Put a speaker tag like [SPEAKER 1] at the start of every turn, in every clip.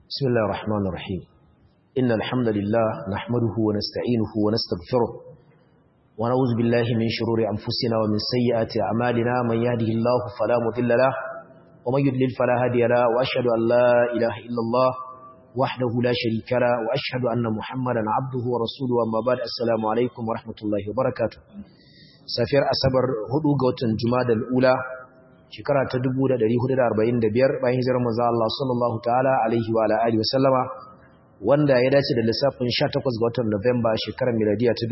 [SPEAKER 1] بسم الله الرحمن الرحيم إن الحمد لله نحمده ونستعينه ونستغفره ونعوذ بالله من شرور أنفسنا ومن سيئات أعمالنا من يهده الله فلا مضل له ومن يضلل فلا هادي له وأشهد أن لا إله إلا الله وحده لا شريك له وأشهد أن محمدا عبده ورسوله أما بعد السلام عليكم ورحمة الله وبركاته سافر أسبر هدو قوتن جماد الأولى shekara ta 1445 bayan hijirar manzo Allah sallallahu ta'ala alaihi wa alihi wasallama wanda ya dace da lissafin 18 ga watan Nuwamba shekarar miladiya ta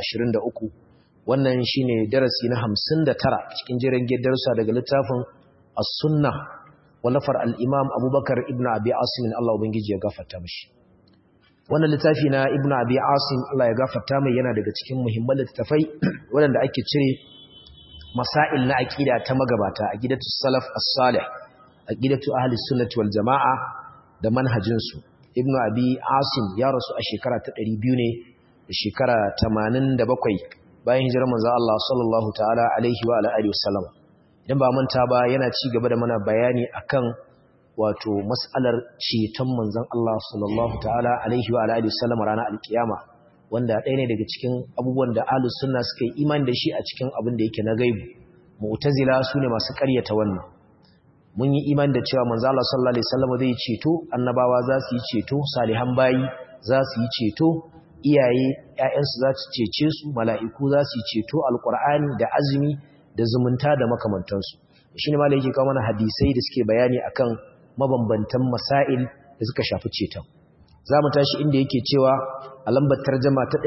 [SPEAKER 1] 2023 wannan shine darasi na 59 cikin jerin darussa daga littafin As-Sunnah wallafar al-Imam Abubakar ibn Abi Asim Allah ubangiji ya gafarta mishi wannan littafi na Ibn Abi Asim Allah ya gafarta mai yana daga cikin muhimman littafai waɗanda ake cire masail na aqida ta magabata aqidatu salaf as-salih aqidatu ahli sunnati wal jamaa da manhajin su ibnu abi asim ya rasu a shekara ta 200 ne da shekara 87 bayan hijirar manzo Allah sallallahu ta'ala alaihi wa alihi wasallam idan ba manta ba yana ci gaba da mana bayani akan wato mas'alar ceton manzon Allah sallallahu ta'ala alaihi wa alihi wasallam ranar alkiyama wanda ɗaya ne daga cikin abubuwan da ahlus sunna suka yi imani da shi a cikin abin da yake na gaibu mu'tazila su ne masu ƙaryata wannan mun yi imani da cewa manzo Allah sallallahu alaihi wasallam zai ceto annabawa za su yi ceto salihan bayi za su yi ceto iyaye ƴaƴansu za su cece su mala'iku za su yi ceto alqur'ani da azumi da zumunta da makamantansu shine malai yake kawo mana hadisai da suke bayani akan mabambantan masail da suka shafi ceton za mu tashi inda yake cewa a lambar tarjama ta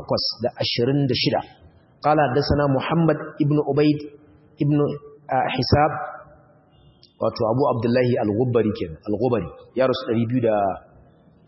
[SPEAKER 1] 826 قال حدثنا محمد ابن عبيد ابن حساب wato Abu Abdullahi Al-Ghubbari kenan Al-Ghubbari ya rasu 238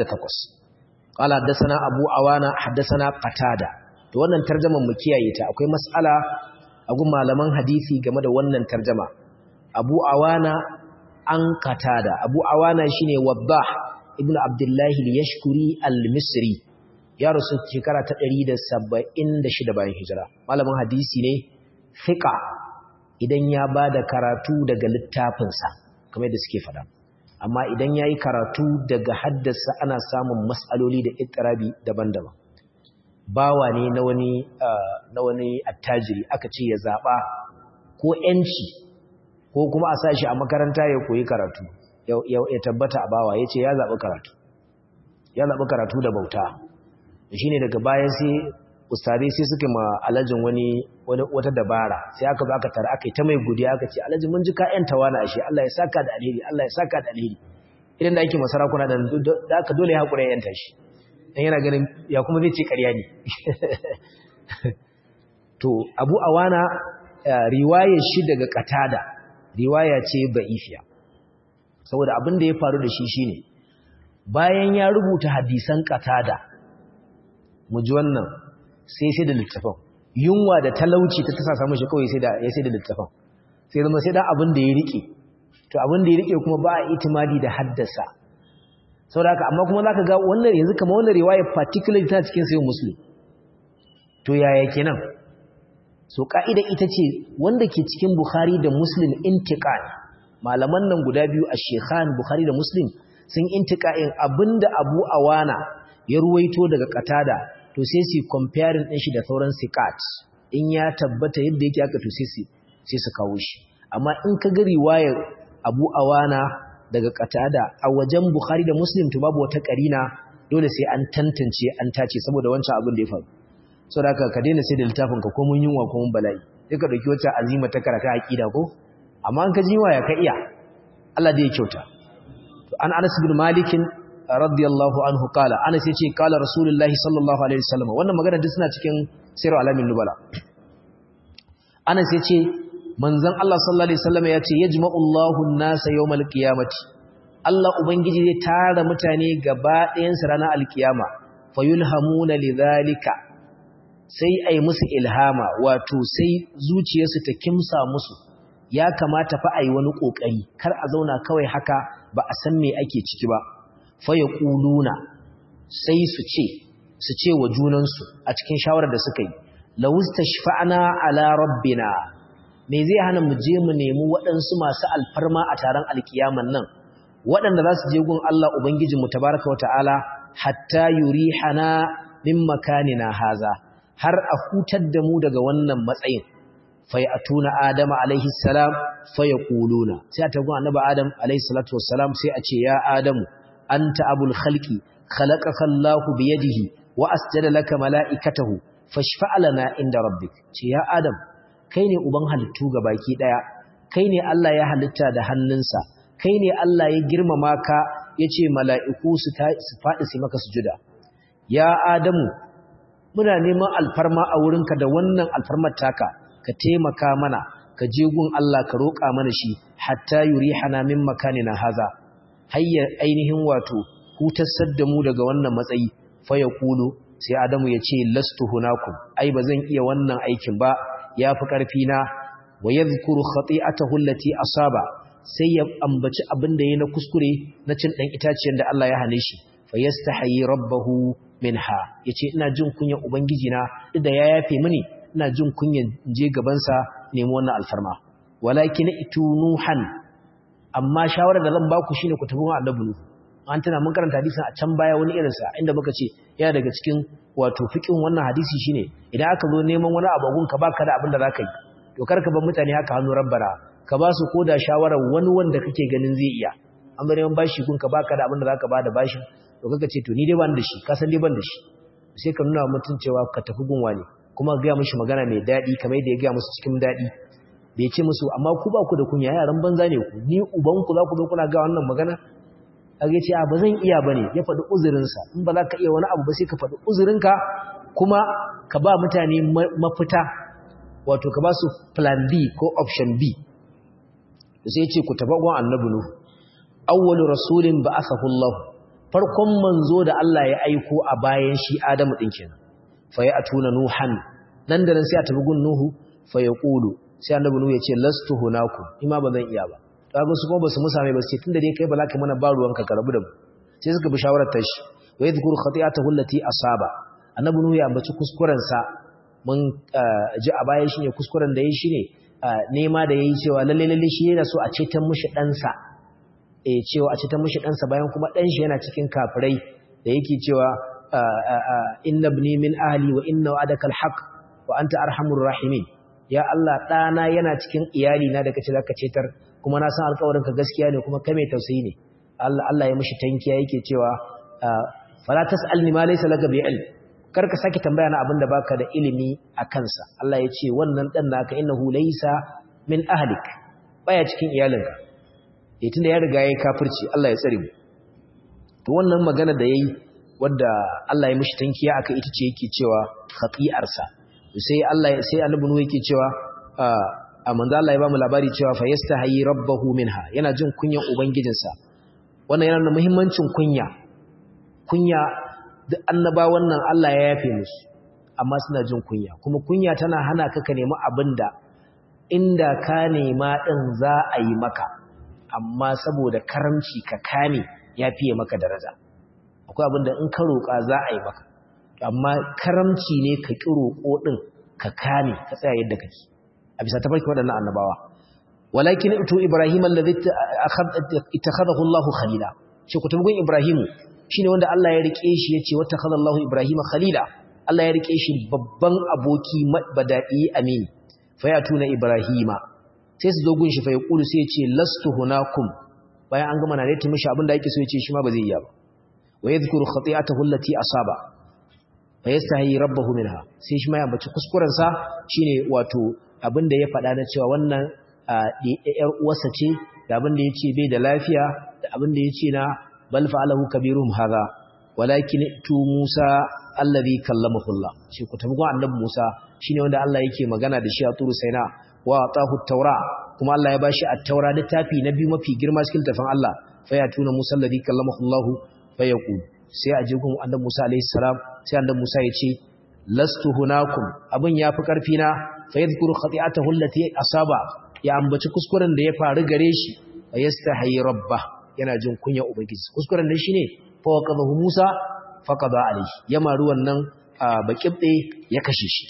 [SPEAKER 1] qala haddathana Abu Awana haddathana Qatada to wannan tarjaman mu kiyaye ta akwai mas'ala a gun malaman hadisi game da wannan tarjama Abu Awana an Qatada Abu Awana shine Wabbah ibn Abdullahi al-Yashkuri al-Misri ya rasu shekara ta 176 bayan hijira malamin hadisi ne fiqa idan ya bada karatu daga littafinsa kamar da suke fada amma idan yayi karatu daga haddasa ana samun mas'aloli da ittirabi daban-daban bawa ne na wani na wani attajiri aka ce ya zaba ko yanci ko kuma a sa shi a makaranta ya koyi karatu ya tabbata a bawa ya ce ya zaɓi karatu ya zaɓi karatu da bauta shi ne daga bayan sai ustare sai suka ma alajin wani wata dabara sai aka zo aka tara aka yi ta mai godiya aka ce alajin mun ji ka yan tawana ashe Allah ya saka da alheri Allah ya saka da alheri idan da ake masarakuna da da aka dole ya hakura yanta shi dan yana ganin ya kuma zai ce ƙarya ne to Abu Awana riwayar shi daga Qatada riwaya ce ba'ifiya saboda abin da ya faru da shi shine bayan ya rubuta hadisan qatada mu ji wannan sai sai da littafin yunwa da talauci ta tasa samu shi kawai sai da ya sai da littafin sai zama sai da abin da ya rike to abin da ya rike kuma ba a itimadi da haddasa saboda haka amma kuma zaka ga wannan yanzu kamar wannan riwaya particularly ta cikin sayyid muslim to yaya kenan so ka'ida ita ce wanda ke cikin bukhari da muslim intiqal malaman nan guda biyu a shekhan bukhari da muslim sun intika'in abinda abu awana ya ruwaito daga katada to sai su comparing din shi da sauran sikat in ya tabbata yadda yake aka to sai sai su kawo shi amma in ka ga riwayar abu awana daga katada a wajen bukhari da muslim to babu wata karina dole sai an tantance an tace saboda wancan abin da ya faru saboda haka ka daina sai da littafin ka ko mun yunwa ko mun bala'i sai ka dauki wata azima ta karata aqida ko amma an ka ji waya ka iya Allah da ya kyauta to an Anas bin Malik radiyallahu anhu kala Anas yace kala Rasulullahi sallallahu alaihi wasallam wannan magana duk suna cikin Sirru Alamin Nubala Anas yace manzon Allah sallallahu alaihi wasallam yace yajma'u Allahu an-nasa yawmal qiyamati Allah ubangiji zai tara mutane gaba ɗayan su ranar alkiyama fayulhamuna lidhalika sai ai musu ilhama wato sai zuciyarsu ta kimsa musu ya kamata fa ai wani kokari kar a zauna kawai haka ba a san me ake ciki ba fa yaquluna sai su ce su ce wa junansu a cikin shawarar da suka yi lawustashfa'na ala rabbina me zai hana mu je mu nemi waɗansu masu alfarma a taron alkiyaman nan waɗanda za su je gun Allah ubangijinmu tabaraka wa ta'ala hatta yurihana min makanina haza har a hutar da mu daga wannan matsayin fai atuna adama alaihi salam fa yaquluna sai ta gun annabi adam alaihi salatu wassalam sai a ce ya adamu anta abul khalqi khalaqaka Allahu bi yadihi wa asjada laka mala'ikatahu fashfa' lana inda rabbik ce ya adam kai ne uban halittu baki daya kai ne Allah ya halitta da hannunsa kai ne Allah ya girmama ka yace mala'iku su faɗi su maka sujuda ya adamu muna neman alfarma a wurinka da wannan alfarmar taka ka taimaka mana ka je gun Allah ka roƙa mana shi hatta yurihana min makanina haza hayya ainihin wato hutassar da mu daga wannan matsayi fa yaqulu sai adamu ya ce lastu hunakum ai bazan iya wannan aikin ba yafi karfi na wa yadhkuru khati'atahu allati asaba sai ya ambaci abin da yayi na kuskure na cin dan itaciyar da Allah ya hane shi fa yastahi rabbahu minha yace ina jin kunyan ubangiji na da ya yafe mini ina jin kunyan je gaban sa nemi wannan alfarma walakin itunuhan amma shawara da zan baku shine ku tafi wa annabi nuhu an tana mun karanta hadisin a can baya wani irin sa inda muka ce yana daga cikin wato fiqhin wannan hadisi shine idan aka zo neman wani abu gun ka baka da abin da zaka yi to karka bar mutane haka hannu rabbara ka ba su koda shawara wani wanda kake ganin zai iya an zo neman bashi gun ka baka da abin da zaka bada bashi to kaka ce to ni dai ban da shi ka san dai ban da shi sai ka nuna mutun cewa ka tafi gun wani kuma ga mishi magana mai dadi kamar yadda ya ga musu cikin dadi bai ce musu amma ku ba ku da kunya yaran banza ne ku ni uban ku za ku zo kuna ga wannan magana kage ce a ba zan iya bane ya faɗi uzurinsa in ba za ka iya wani abu ba sai ka faɗi uzurinka kuma ka ba mutane mafita wato ka ba su plan B ko option B sai ce ku taba gwan annabi nuhu awwalu rasulin ba'athahu Allah farkon manzo da Allah ya aiko a bayan shi Adamu din kenan fa ya atuna nuhan nan da nan sai a tabi gun nuhu fa ya qulu sai annabi nuhu ya ce lastu hunakum ima ba zan iya ba kaga su kuma basu musa mai basu tunda dai kai ba za ka mana ba ruwanka ka rabu da mu sai suka bi shawarar ta shi wa yadhkuru khati'atahu allati asaba annabi nuhu ya ambaci kuskuren sa mun ji a baya shine kuskuren da yayi shine nema da yayi cewa lalle lalle shi yana so a cetan mushi dan sa eh cewa a cetan mushi dan sa bayan kuma dan shi yana cikin kafirai da yake cewa inna ibni min ahli wa inna wa'adaka alhaq wa anta arhamur rahimin ya Allah dana yana cikin iyali na da kace zaka cetar kuma na san alƙawarinka gaskiya ne kuma kai mai tausayi ne Allah Allah ya mishi tankiya yake cewa fala tasalni ma laysa laka bi ilm kar ka saki tambaya na abinda baka da ilimi a kansa Allah ya ce wannan dan naka innahu laysa min ahlik baya cikin iyalinka eh tunda ya riga yayi kafirci Allah ya tsare mu to wannan magana da yayi wanda Allah ya mishi tankiya aka ita ce yake cewa khati'arsa sai Allah sai annabi nuhu yake cewa a manzo Allah ya ba mu labari cewa fa yastahi rabbahu minha yana jin kunyan ubangijinsa wannan yana da muhimmancin kunya kunya duk annaba wannan Allah ya yafe musu amma suna jin kunya kuma kunya tana hana ka ka nemi abinda inda ka nema din za a yi maka amma saboda karamci ka kame ya fiye maka daraja akwai abinda in ka roƙa za a yi maka amma karamci ne ka ƙi roƙo din ka kame ka tsaya yadda kake a bisa tafarki waɗannan annabawa walakin ito ibrahim allazi ittakhadahu Allahu khalila shi ku tabgun ibrahim shine wanda Allah ya rike shi yace wattakhadha Allahu ibrahim khalila Allah ya rike shi babban aboki badai amini fa ya tuna ibrahima sai su zo gun shi fa ya kulu sai ya ce lastu hunakum bayan an gama na rete mishi abin da yake so ya ce shi ma ba zai iya ba wa yadhkuru khati'atahu allati asaba fa yastahi rabbahu minha sai shi ma ya bace kuskuren sa shine wato abin da ya faɗa na cewa wannan ‘yar uwarsa ce da abin da ya ce bai da lafiya da abin da ya ce na bal fa'alahu kabirum haza walakin tu Musa allazi kallamahu shi ku tafi annabi Musa shine wanda Allah yake magana da shi a turu saina wa atahu taura kuma Allah ya bashi at-taura littafi na biyu mafi girma cikin tafin Allah fa ya tuna Musa allazi kallamahu Allah fa yaqul sai a je gun annabi Musa alaihi salam sai annabi Musa ya ce lastu hunakum abin yafi karfi na fa yadhkuru khati'atahu allati asaba ya ambaci kuskuren da ya faru gare shi fa yastahi rabba yana jin kunya ubangiji kuskuren da shine fa waqadahu Musa faqada alayhi ya maru wannan baqibde ya kashe shi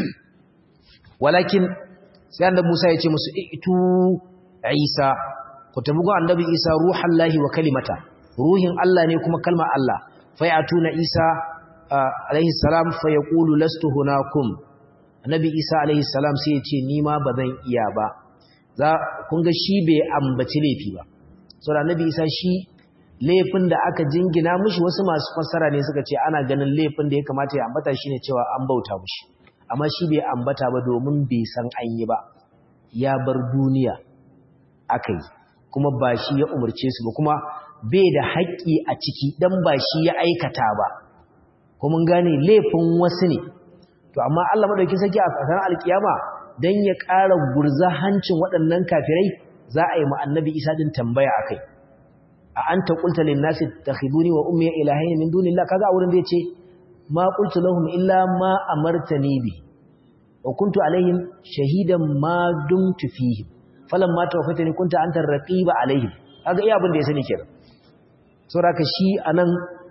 [SPEAKER 1] walakin sai annabi Musa ya ce musu itu Isa ku tafi ga annabi Isa ruhallahi wa kalimata ruhin Allah ne kuma kalmar Allah fayatuna Isa alaihi salam fa yaqulu lastu hunakum annabi Isa alaihi salam sai ya ce ni ma bazan iya ba za kun ga shi bai ambaci laifi ba saboda annabi Isa shi laifin da aka jingina mishi wasu masu fassara ne suka ce ana ganin laifin da ya kamata ya ambata shine cewa an bauta mishi amma shi bai ambata ba domin bai san an yi ba ya bar duniya akai kuma ba shi ya umarce su ba kuma bai da haƙƙi a ciki dan ba shi ya aikata ba kuma gane laifin wasu ne to amma Allah madauki saki a kasar alkiyama dan ya ƙara gurza hancin waɗannan kafirai za a yi ma annabi Isa din tambaya akai a anta qulta lin nasi takhiduni wa ummi ilahayn min dunillah kaga a wurin da yace ma qultu lahum illa ma amartani bi wa kuntu alaihim shahidan ma dumtu fihim falamma tawaffaytani kunta anta raqiba alaihim kaga iya abin da ya sani kenan saboda shi anan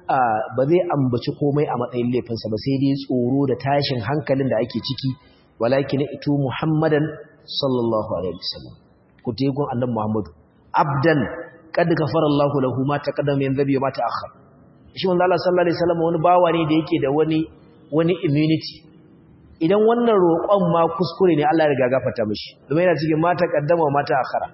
[SPEAKER 1] ba zai ambaci komai a matsayin laifinsa ba sai dai tsoro da tashin hankalin da ake ciki walakin itu muhammadan sallallahu alaihi wasallam ku tegun annabi muhammadu abdan kad gafara Allah lahu ma taqaddama min dhanbi ma ta'akhkhar shi manzo Allah sallallahu alaihi wasallam wani bawa ne da yake da wani wani immunity idan wannan roƙon ma kuskure ne Allah ya riga gafarta mishi domin yana cikin ma taqaddama ma ta'akhkhara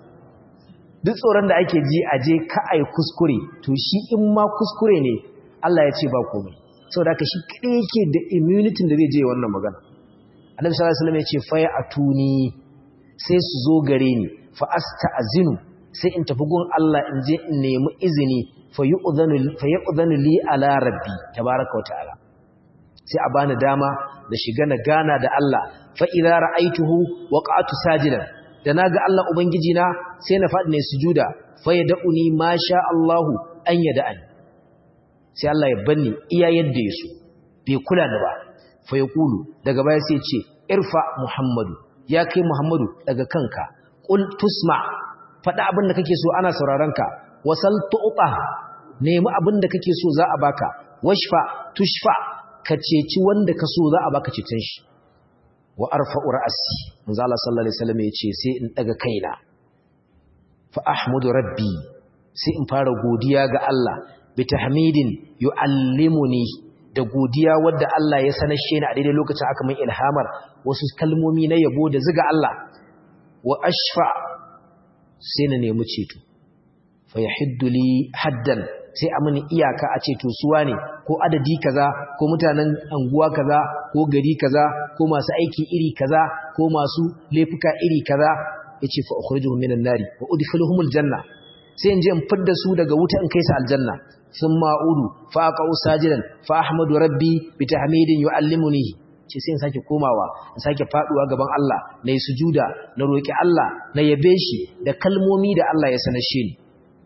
[SPEAKER 1] duk tsoron da ake ji aje ka ai kuskure to shi in ma kuskure ne Allah ya ce ba komai saboda haka shi kadai yake da immunity da zai je wannan magana Annabi sallallahu alaihi wasallam ya ce fa atuni sai su zo gare ni fa asta'zinu sai in tafi gun Allah in je in nemi izini fa yu'dhanu li ala rabbi tabaaraka wa ta'ala sai a bani dama da shiga na gana da Allah fa idza ra'aituhu waqa'tu sajidan da naga Allah ubangiji na sai na fadi ne sujuda fa yad'uni ma sha Allahu an yad'ani sai Allah ya banni iya yadda yaso bai kula da ba fa yaqulu daga baya sai ce irfa muhammadu ya kai muhammadu daga kanka qul tusma faɗa abin da kake so ana sauraron ka wasal tu'ta nemi abin da kake so za a baka washfa tushfa ka ceci wanda ka so za a baka ceton shi wa arfa'u ra'si manzo Allah sallallahu alaihi wasallam yace sai in daga kaina fa ahmudu rabbi sai in fara godiya ga Allah bi tahmidin yu'allimuni da godiya wadda Allah ya sanashe ni a daidai lokacin aka min ilhamar wasu kalmomi na yabo da ziga Allah wa ashfa sai na nemi ceto fa yahiddu li haddan sai a mini iyaka a ceto suwa ne ko adadi kaza ko mutanen anguwa kaza ko gari kaza ko masu aiki iri kaza ko masu laifuka iri kaza yace fa ukhrijuhum minan nari wa udkhiluhumul janna sai in je in fidda su daga wuta in kai su aljanna thumma a'udu fa aqau sajidan fa ahmadu rabbi bi tahmidin yu'allimunihi ce sai in sake komawa in sake faduwa gaban Allah na yi sujuda na roki Allah na yabe shi da kalmomi da Allah ya sanashe ni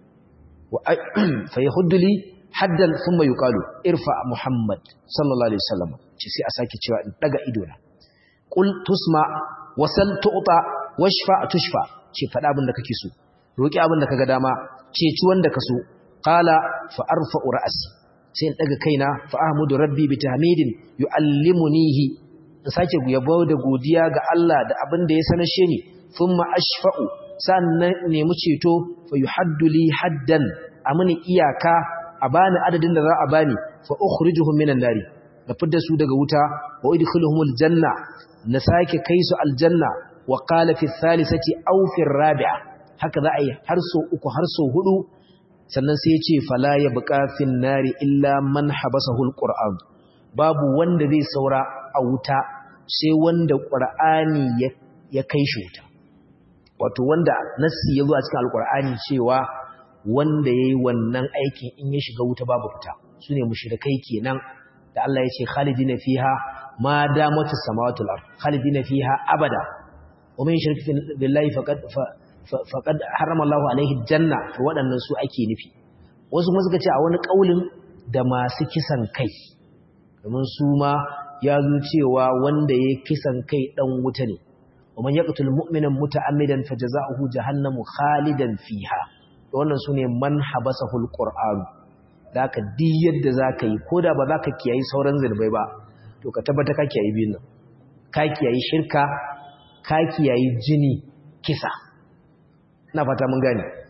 [SPEAKER 1] fa yahuddu li haddan thumma yuqalu irfa muhammad sallallahu alaihi wasallam ce sai a sake cewa in daga ido na qul tusma wasal tu'ta washfa tushfa ce fada abin da kake so roki abin da kaga dama ceci wanda ka so qala fa arfa'u ra'si sai in daga kaina fa ahmudu rabbi bi tahmidin yuallimunihi in sake yabo da godiya ga Allah da abin da ya sanashe ni thumma ashfa'u sannan nemi ceto fa yuhaddu li haddan amini iyaka a bani adadin da za a bani fa ukhrijuhum minan nari na fidda su daga wuta wa udkhiluhumul janna na sake kai su aljanna wa qala fi thalithati aw fi rabi'a haka za a yi har so uku har so hudu sannan sai ya ce fala ya buƙafin nari illa man habasahu alquran babu wanda zai saura a wuta sai wanda qur'ani ya kai shi wuta wato wanda nassi ya zo a cikin alqur'ani cewa wanda yayi wannan aikin in ya shiga wuta babu fita sune mushrikai kenan da Allah ya ce khalidina fiha ma damatus samawati wal ard khalidina fiha abada wa man yushrik billahi faqad faƙad harama Allah alaihi janna to waɗannan su ake nufi wasu kuma suka ce a wani ƙaulin da masu kisan kai domin su ma ya zo cewa wanda ya kisan kai ɗan wuta ne wa man yaqtul mu'mina muta'ammidan fajaza'uhu jahannamu khalidan fiha to wannan sune man habasahu alquran zaka di yadda zaka yi koda ba zaka kiyayi sauran zurbai ba to ka tabbata ka kiyayi bin nan ka kiyayi shirka ka kiyayi jini kisa na fata mun gani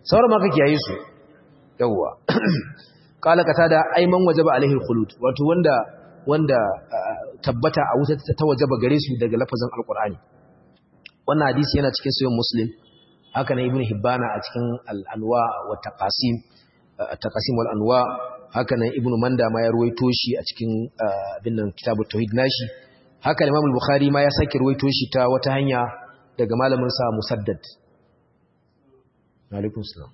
[SPEAKER 1] sauran ma kake yayi su yawwa kala kata da aiman wajaba alaihi khulud wato wanda wanda tabbata a wuta ta wajaba gare su daga lafazin alqur'ani wannan hadisi yana cikin sahih muslim haka nan ibnu hibbana a cikin al-anwa wa taqasim taqasim wal anwa haka nan ibnu manda ma ya ruwaito shi a cikin abin nan kitabut tauhid nashi haka imam al-bukhari ma ya sake ruwaito shi ta wata hanya daga malamin sa musaddad alaikum salam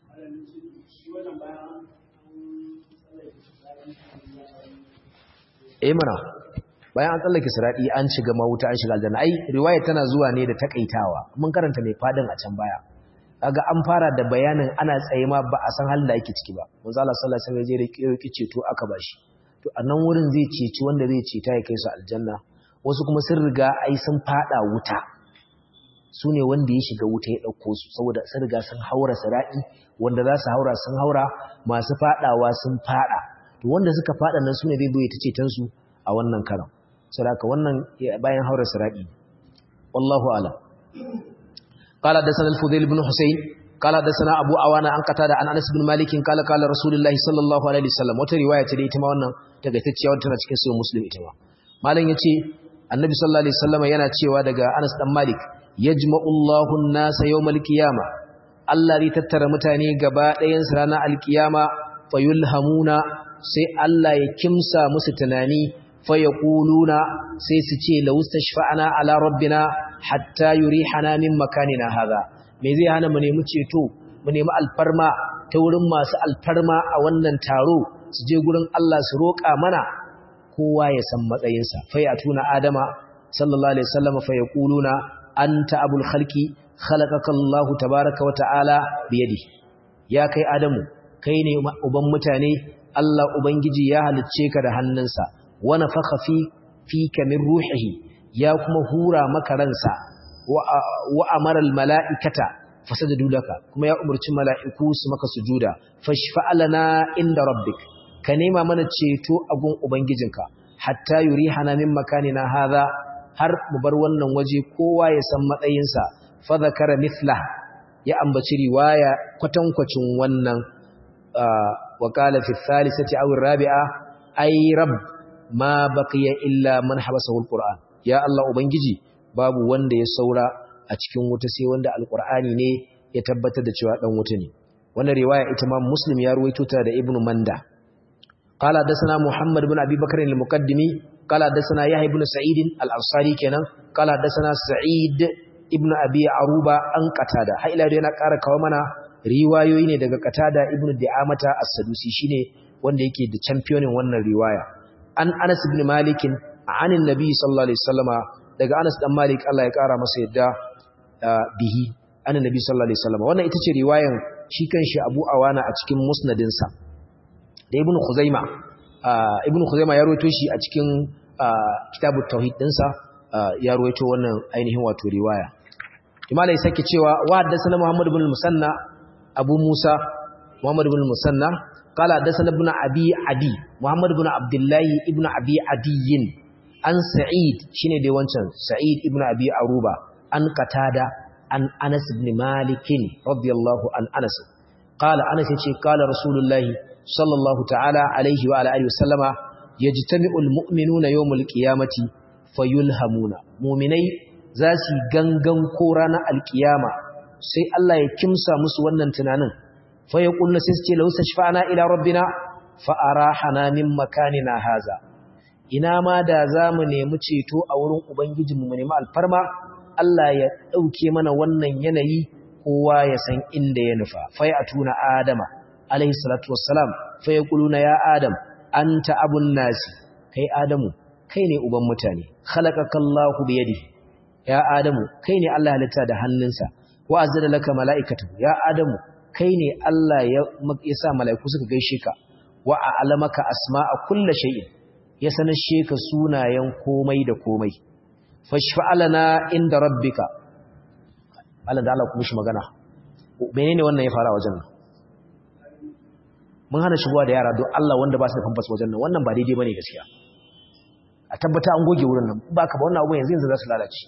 [SPEAKER 1] eh mana bayan an tsallake siradi an shiga mawuta an shiga aljanna ai riwaya tana zuwa ne da takaitawa mun karanta mai fadin a can baya kaga an fara da bayanin ana tsaye ma ba a san halin da yake ciki ba manzo Allah sallallahu alaihi wasallam ya je da ceto aka bashi to a nan wurin zai ceci wanda zai ceta ya kai su aljanna wasu kuma sun riga ai sun fada wuta su ne wanda ya shiga wuta ya ɗauko su saboda sun riga sun haura sira'i wanda za su haura sun haura masu fadawa sun fada to wanda suka fada nan su ne zai zo ya ta cetonsu a wannan karan saboda wannan bayan haura sira'i wallahu alam قال حدثنا الفضيل بن حسين قال حدثنا ابو عوانة عن قتادة عن انس بن مالك قال قال رسول الله صلى الله عليه وسلم wata riwaya ce da ita ma wannan tagaitacciya wata tana cikin sahih muslim ita ma malam yace annabi sallallahu alaihi wasallam yana cewa daga Anas dan Malik yajma'u Allahu an-nasa yawmal qiyama Allah zai tattara mutane gaba ɗayan su ranar alkiyama fayulhamuna sai Allah ya kimsa musu tunani fayaquluna sai su ce lawustashfa'ana ala rabbina hatta yurihana min makanina hadha me zai hana mu nemi ceto mu nemi alfarma ta wurin masu alfarma a wannan taro su je gurin Allah su roƙa mana kowa ya san matsayinsa fa ya tuna adama sallallahu alaihi wasallam fa yaquluna anta abul khalqi khalaqaka Allah tabaaraka wa ta'ala bi yadihi ya kai adamu kai ne uban mutane Allah ubangiji ya halicce ka da hannunsa wa nafakha fi fika min ruhihi ya kuma hura maka ransa wa amara almala'ikata fasajadu laka kuma ya umarci mala'iku su maka sujuda fashfa'alana inda rabbik ka nema mana ceto a gun ubangijinka hatta yurihana min makanina hadha har mu bar wannan waje kowa ya san matsayinsa fa zakara mithla ya ambaci riwaya kwatankwacin wannan wa qala fi thalithati aw rabi'a ay rabb ma baqiya illa man habasahu alquran ya Allah ubangiji babu wanda ya saura a cikin wuta sai wanda alqur'ani ne ya tabbatar da cewa dan wuta ne wannan riwaya ita ma muslim ya ruwaito ta da ibnu manda قال حدثنا محمد بن ابي بكر المقدمي قال حدثنا يحيى بن سعيد الانصاري kenan قال حدثنا سعيد ابن ابي عروبه an qatada har ila yana ƙara kawo mana riwayoyi ne daga qatada ibnu di'amata as-sadusi shine wanda yake da championin wannan riwaya an Anas ibn Malik an annabi sallallahu alaihi wasallama daga Anas dan Malik Allah ya ƙara masa yadda bihi annabi sallallahu alaihi wasallama wannan ita ce riwayan shi kanshi Abu Awana a cikin musnadinsa da ibn Khuzaima ibn Khuzaima ya rawaito shi a cikin kitabut tauhid dinsa ya rawaito wannan ainihin wato riwaya imala ya sake cewa wa haddathana Muhammad ibn Musanna Abu Musa Muhammad ibn Musanna qala haddathana ibn Abi Adi Muhammad ibn Abdullah ibn Abi Adi an Sa'id shine dai wancan Sa'id ibn Abi Aruba an Qatada an Anas ibn Malik radiyallahu an Anas qala Anas yace qala Rasulullahi sallallahu ta'ala alaihi wa ala alihi wasallama yajtami'ul mu'minuna yawmul qiyamati fayulhamuna mu'minai za su gangan ko ranar alkiyama sai Allah ya kimsa musu wannan tunanin fa yaqulna sai su ce law sashfa'na ila rabbina fa arahana min makanina haza ina ma da zamu nemi ceto a wurin ubangijinmu mu nemi alfarma Allah ya dauke mana wannan yanayi kowa ya san inda ya nufa fa ya tuna adama alaihi salatu wassalam fa yaquluna ya adam anta abun nasi kai adamu kai ne uban mutane khalaqakallahu bi yadihi ya adamu kai ne Allah halitta da hannunsa wa azzada laka malaikatu ya adamu kai ne Allah ya sa malaiku suka gaishe ka wa a'lamaka asma'a kulli shay'in ya sanashe ka sunayen komai da komai fashfa'alana inda rabbika Allah da Allah kuma shi magana menene wannan ya fara wajen nan mun hana shigowa da yara don Allah wanda ba su da famfas wajen nan wannan ba daidai bane gaskiya a tabbata an goge wurin nan ba ka ba wannan abu yanzu yanzu za su lalace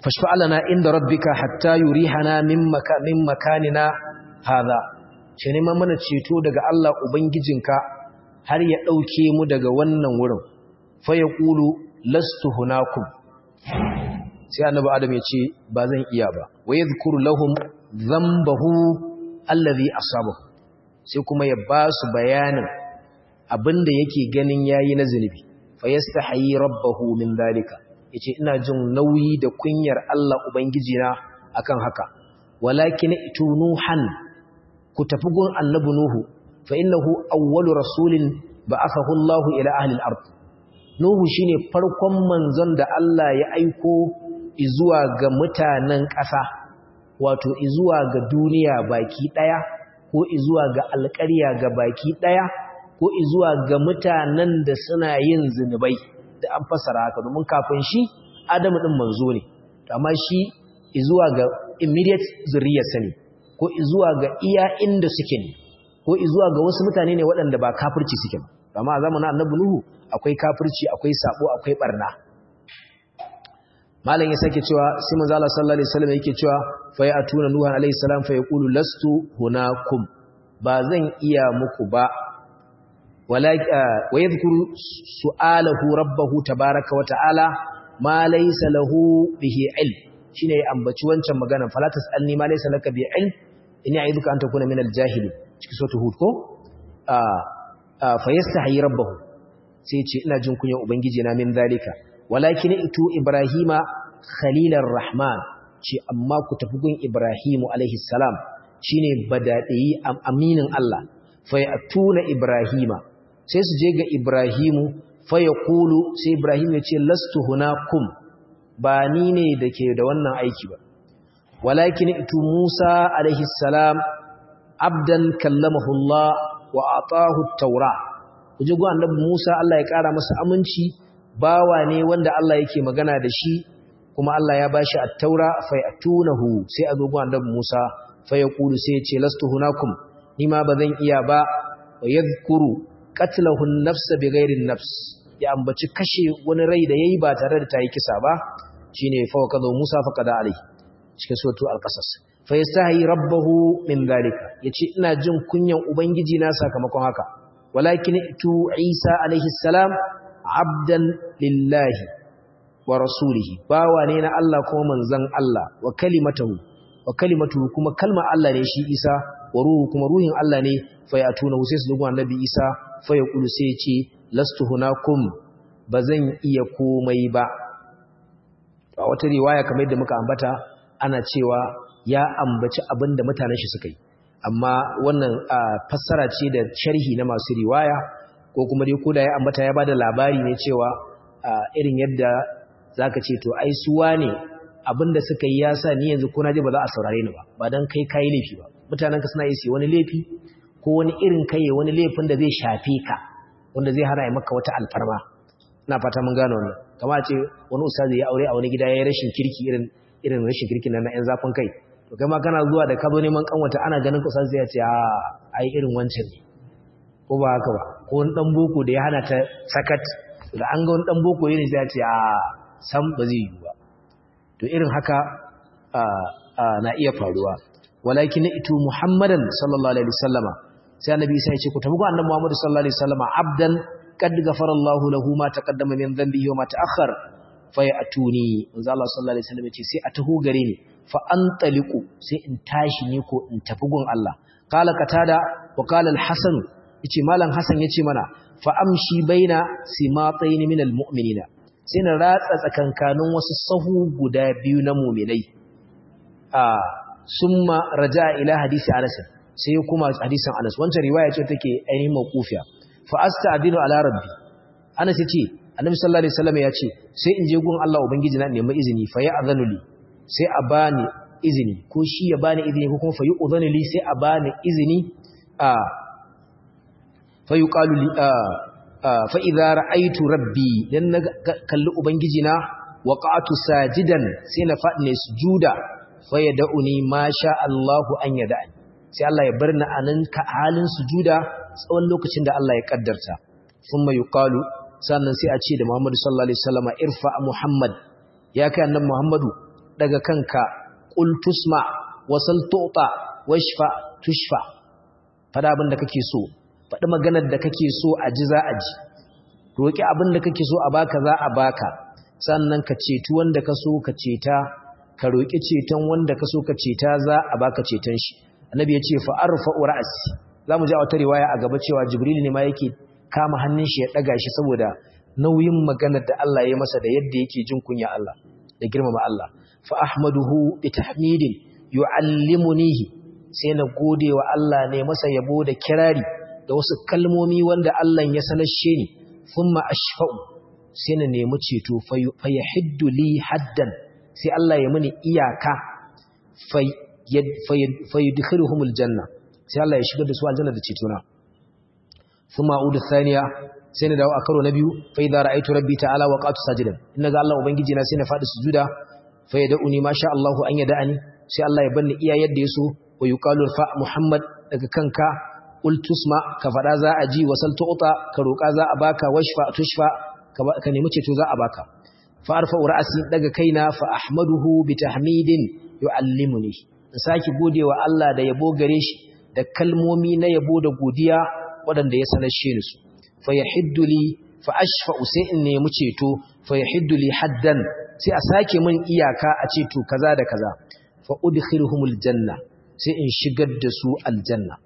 [SPEAKER 1] fashfa'alana inda rabbika hatta yurihana min maka min makanina hadha ce neman mana ceto daga Allah ubangijinka har ya dauke mu daga wannan wurin fa yaqulu lastu hunakum sai annabi adam ya ce ba zan iya ba wa yadhkuru lahum dhanbahu allazi asabahu sai kuma ya ba su bayanin abinda yake ganin yayi na zunubi fa yastahi rabbahu min dalika yace ina jin nauyi da kunyar Allah ubangijina akan haka walakin itunuhan ku tafi gun annabi nuhu fa innahu awwalu rasulin ba'athahu Allah ila ahli al-ard nuhu shine farkon manzon da Allah ya aiko izuwa ga mutanen ƙasa wato izuwa ga duniya baki daya ko izuwa ga alƙarya ga baki daya ko izuwa ga mutanen da suna yin zinubai da an fasara haka domin kafin shi Adamu din manzo ne amma shi izuwa ga immediate zuriyarsa ne ko izuwa ga iya inda suke ne ko izuwa ga wasu mutane ne waɗanda ba kafirci suke ba amma a zamanin Annabi Nuhu akwai kafirci akwai sabo akwai barna malam ya sake cewa sai manzo Allah sallallahu alaihi wasallam yake cewa fa ya atuna nuhan alaihi salam fa yaqulu lastu hunakum ba zan iya muku ba wa yadhkuru su'alahu rabbahu tabaaraka wa ta'ala ma laysa lahu bihi ilm shine ya ambaci wancan magana fala tasalni ma laysa laka bi ilm inni a'idhuka an takuna min al-jahili cikin sura hud ko fa yastahi rabbahu sai ce ina jin kunya ubangiji na min zalika walakin itu ibrahima khalilar rahman ce amma ku tafi gun ibrahimu alaihi salam shine badadi aminin Allah fa yatuna ibrahima sai su je ga ibrahimu fa yaqulu sai ibrahim ya ce lastu hunakum ba ni ne dake da wannan aiki ba walakin itu musa alaihi salam abdan kallamahu Allah wa atahu at-taura kuje gun annabi musa Allah ya kara masa aminci bawa ne wanda Allah yake magana da shi kuma Allah ya bashi at-taura fa yatunahu sai a zo gun annabi Musa fa yaqulu sai ya ce lastu hunakum nima bazan iya ba wa yadhkuru qatlahu an-nafs bighairi an-nafs ya ambaci kashe wani rai da yayi ba tare da tayi kisa ba shine fa kaza Musa fa kada alai cikin suratu al-qasas fa yastahi rabbahu min dalika yace ina jin kunyan ubangiji na sakamakon haka walakin tu Isa alaihi salam abdan lillahi wa rasulihi bawa ne na Allah kuma manzon Allah wa kalimatuhu wa kalimatuhu kuma kalma Allah ne shi Isa wa ruhu kuma ruhin Allah ne fa ya tuna sai su dugo annabi Isa fa ya kulu sai ya ce lastu hunakum bazan iya komai ba a wata riwaya kamar yadda muka ambata ana cewa ya ambaci abinda mutanen shi suka yi amma wannan fassara ce da sharhi na masu riwaya ko kuma dai koda ya ambata ya bada labari ne cewa irin yadda zaka ce to ai suwa ne abinda suka yi yasa ni yanzu ko naje ba za a saurare ni ba ba dan kai kai laifi ba mutanen ka suna yi wani laifi ko wani irin kai wani laifin da zai shafe ka wanda zai hana maka wata alfarma ina fata mun gano wannan kamar ce wani ustazi ya aure a wani gida yayin rashin kirki irin irin rashin kirkin nan na yan zafin kai to kai ma kana zuwa da ka zo neman kanwata ana ganin ka ustazi ya ce a ai irin wancan ne ko ba haka ba ko wani dan boko da ya hana ta sakat da an ga wani dan boko yana sai ya ce a sam ba zai yi ba to irin haka na iya faruwa walakin itu muhammadan sallallahu alaihi wasallama sai annabi sai ya ce ku tafi ga annabi muhammad sallallahu alaihi wasallama abdan qad ghafara Allah lahu ma taqaddama min dhanbihi wa ma ta'akhkhar fa ya'tuni manzo Allah sallallahu alaihi wasallam ya ce sai a taho gare ni fa antaliqu sai in tashi ne ko in tafi gun Allah qala qatada wa qala al-hasan yace malam hasan yace mana fa amshi baina simatayn min almu'minina sai na ratsa tsakankanin wasu sahu guda biyu na mu'minai a summa raja'a ila hadisi Anas sai kuma hadisin Anas wancan riwaya ce take ainihin mawqufiya fa asta'dinu ala rabbi Anas yace Annabi sallallahu alaihi wasallam yace sai in je gun Allah ubangiji na nemi izini fa ya'zanu li sai a bani izini ko shi ya bani izini ko kuma fa yu'zanu li sai a bani izini a fayuqalu li fa idza ra'aytu rabbi dan na kalli ubangiji na waqa'tu sajidan sai na fadi ne sujuda fa yad'uni ma sha Allahu an yad'ani sai Allah ya bar ni anan ka halin sujuda tsawon lokacin da Allah ya kaddarta thumma yuqalu sannan sai a ce da Muhammadu sallallahu alaihi wasallam irfa Muhammad ya kai annabi Muhammadu daga kanka qul tusma wasal tu'ta washfa tushfa fada abin da kake so faɗi maganar da kake so a ji za a ji roƙi abin da kake so a baka za a baka sannan ka ceti wanda ka so ka ceta ka roƙi ceton wanda ka so ka ceta za a baka ceton shi annabi ya ce fa arfa'u ra'si zamu ji a wata riwaya a gaba cewa jibril ne ma yake kama hannun shi ya daga shi saboda nauyin maganar da Allah ya masa da yadda yake jin kunya Allah da girmama Allah fa ahmaduhu bi tahmidin yu'allimunihi sai na gode wa Allah ne masa yabo da kirari da wasu kalmomi wanda Allah ya sanashe ni thumma ashfa'u sai na nemi ceto fa yahiddu li haddan sai Allah ya muni iyaka fa yudkhiluhumul janna sai Allah ya shigar da su aljanna da cetona thumma a'udu thaniya sai na dawo a karo na biyu fa idza ra'aytu rabbi ta'ala waqatu sajidan inna ga Allah ubangiji na sai na fadi sujuda fa yad'uni ma sha Allahu an yad'ani sai Allah ya banni iya yadda yaso wa yuqalu fa Muhammad daga kanka qul tusma ka fada za a ji wasal tu'ta ka roka za a baka washfa tushfa ka nemi ceto za a baka fa arfa ra'si daga kaina fa ahmaduhu bi tahmidin yu'allimuni in saki godewa Allah da yabo gare shi da kalmomi na yabo da godiya waɗanda ya sanar shi su fa yahiddu li fa ashfa'u sai in nemi ceto fa yahiddu li haddan sai a sake min iyaka a ceto kaza da kaza fa udkhiluhumul janna sai in shigar da su aljanna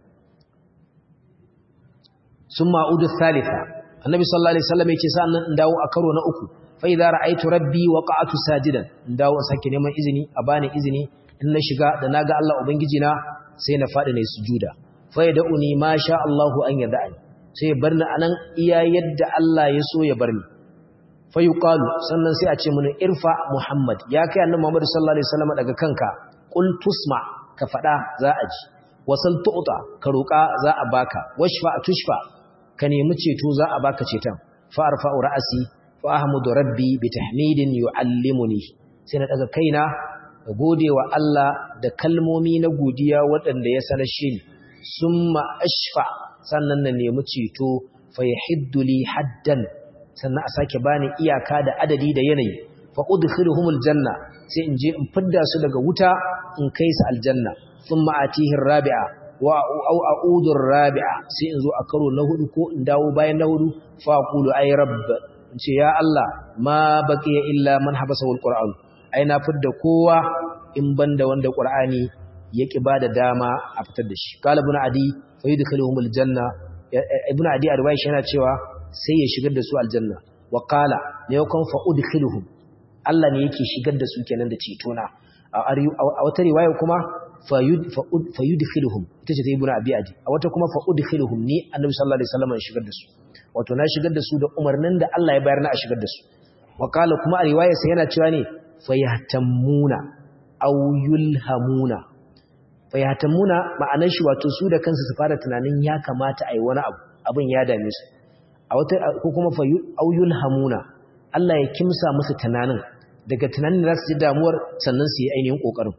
[SPEAKER 1] summa udu thalitha annabi sallallahu alaihi wasallam yake sa nan in dawo a karo na uku fa idza ra'aytu rabbi waqa'tu sajidan in dawo sake neman izini a bani izini in na shiga da naga Allah ubangiji na sai na fadi ne sujuda fa yad'uni ma sha Allahu an yad'ani sai barni anan iya yadda Allah ya so ya barni fa yuqalu sannan sai a ce mun irfa muhammad ya kai annabi muhammad sallallahu alaihi wasallam daga kanka qul tusma ka fada za a ji wasal tu'ta ka roka za a baka washfa tushfa ka nemi ceto za a baka ceton fa arfa'u ra'si fa ahmudu rabbi bi tahmidin yu'allimuni sai na daga kaina da godewa Allah da kalmomi na godiya waɗanda ya sanar shi summa ashfa sannan na nemi ceto fa yahiddu li haddan sannan a sake bani iyaka da adadi da yanayi fa udkhiluhumul janna sai in je in fidda su daga wuta in kai su aljanna thumma atihi rabi'a wa au a'udu rabi'a sai in zo a karo na hudu ko in dawo bayan na hudu fa aqulu ay rabb in ce ya Allah ma baqiya illa man habasahu alquran ai na fidda kowa in banda wanda qur'ani yake bada dama a fitar da shi qala ibn adi fa yudkhiluhumul janna ibn adi arwaish yana cewa sai ya shigar da su aljanna wa qala ne yakon fa udkhiluhum Allah ne yake shigar da su kenan da cetona a wata riwaya kuma fa yudkhiluhum ita ce ta ibnu abi adi a wata kuma fa udkhiluhum ni annabi sallallahu alaihi wasallam ya shigar da su wato na shigar da su da umarnin da Allah ya bayar na a shigar da su wa qala kuma a riwaya sai yana cewa ne fa yahtamuna aw yulhamuna fa yahtamuna ma'anar shi wato su da kansu su fara tunanin ya kamata a yi wani abu abin ya dame su a wata ko kuma fa auyul hamuna Allah ya kimsa musu tunanin daga tunanin da su ji damuwar sannan su yi ainihin kokarin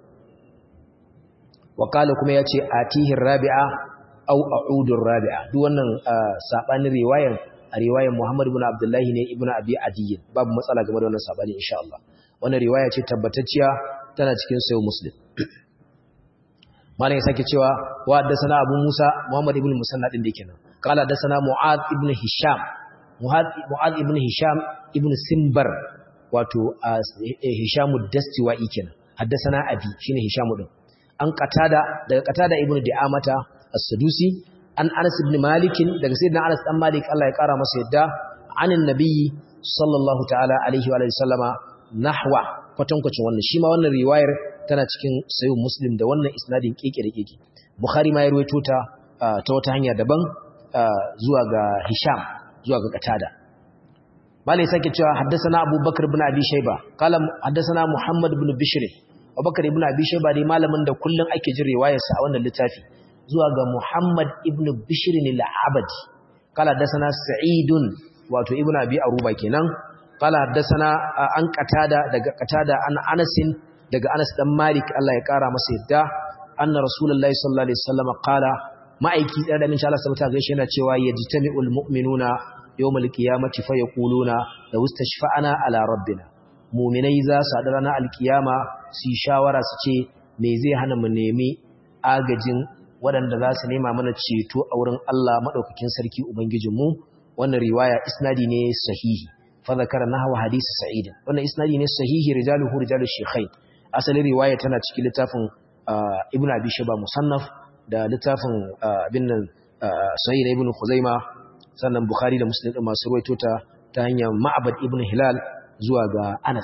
[SPEAKER 1] wakala kuma yace atihi rabi'a aw a'udur rabi'a duk wannan sabanin riwayan a riwayan Muhammad ibn Abdullah ne ibn Abi Adi babu matsala game da wannan sabani insha Allah wannan riwaya ce tabbatacciya tana cikin sayo Muslim malam ya sake cewa wa haddathana Abu Musa Muhammad ibn Musanna din da kenan قال حدثنا معاذ ابن هشام معاذ ابن هشام ابن سنبر wato Hisham ad-Dastiwai kenan haddathana abi shine Hisham din an qatada daga qatada ibn Di'amata as-Sadusi an Anas ibn Malik daga sayyidina Anas dan Malik Allah ya kara masa yadda anin nabiyyi sallallahu ta'ala alaihi wa alihi sallama nahwa kwatankwacin wannan shi ma wannan riwayar tana cikin sahih Muslim da wannan isnadin keke da keke Bukhari ma ya ruwaito ta ta wata hanya daban zuwa ga Hisham zuwa ga Qatada malai sake cewa haddathana Abu Bakar ibn Abi Shayba qala haddathana Muhammad ibn Bishr Abu Bakar ibn Abi Shayba dai malamin da kullun ake jin riwayarsa a wannan littafi zuwa ga Muhammad ibn Bishr al-Abadi qala haddathana Sa'idun wato ibn Abi Aruba kenan qala haddathana an Qatada daga Qatada an Anas daga Anas dan Malik Allah ya kara masa yadda anna Rasulullahi sallallahu alaihi wasallam qala ma'aiki ɗaya da min Allah sabata gaishe yana cewa yajtami'ul mu'minuna yawmal qiyamati fa yaquluna la wastashfa'ana ala rabbina muminai za su haɗu ranar alkiyama su yi shawara su ce me zai hana mu nemi agajin waɗanda za su nema mana ceto a wurin Allah maɗaukakin sarki Ubangijinmu wannan riwaya isnadi ne sahihi fa zakara nahwa hadisi sa'id wannan isnadi ne sahihi rijaluhu rijalu shaykhain asalin riwaya tana cikin littafin ibnu abi shaba musannaf da littafin abin nan sahih ibn khuzaima sannan bukhari da muslim masu ruwaito ta ta hanyar ma'bad ibn hilal zuwa ga anas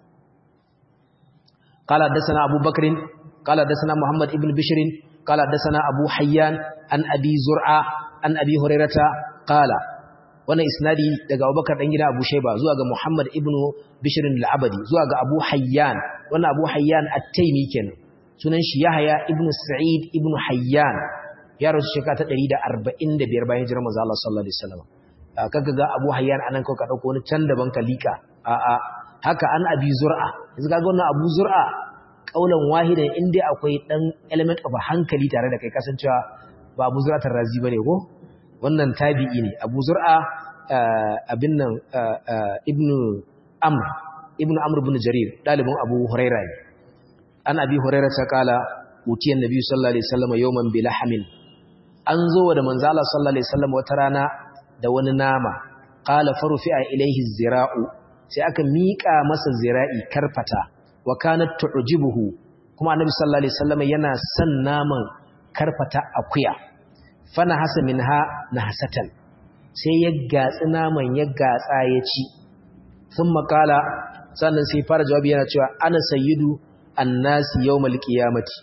[SPEAKER 1] قال حدثنا أبو بكر قال حدثنا محمد ابن بشر قال حدثنا أبو حيان عن أبي زرعة عن أبي هريرة قال wannan isnadi daga Abubakar dan gida Abu Shayba zuwa ga Muhammad ibn Bishr al-Abadi zuwa ga Abu Hayyan wannan Abu Hayyan at-Taymi kenan sunan shi Yahya ibn Sa'id ibn Hayyan ya rasu shekara ta 145 bayan hijirar manzo Allah sallallahu alaihi wasallam kaga ga Abu Hayyan anan ko ka dauko wani can daban ka lika a a haka an Abi Zur'a yanzu kaga wannan Abu Zur'a kaulan wahidan inda akwai dan element of hankali tare da kai kasancewa ba Abu Zur'a tarrazi bane ko wannan tabi'i ne Abu Zur'a abin nan ibnu Amr ibnu Amr ibn Jarir dalibin Abu Hurairah ne an Abi Hurairah ta kala utiyan Nabi sallallahu alaihi wasallam yawman bilahmin an zo da manzo Allah sallallahu alaihi wasallam wata rana da wani nama qala farufi'a ilayhi zira'u sai aka miƙa masa zira'i karfata wa kanat tu'jibuhu kuma Annabi sallallahu alaihi wasallam yana son naman karfata akuya fana hasa minha nahsatan sai ya gatsi naman ya gatsa ya ci sun makala sannan sai fara jawabi yana cewa ana sayyidu annasi yawmal qiyamati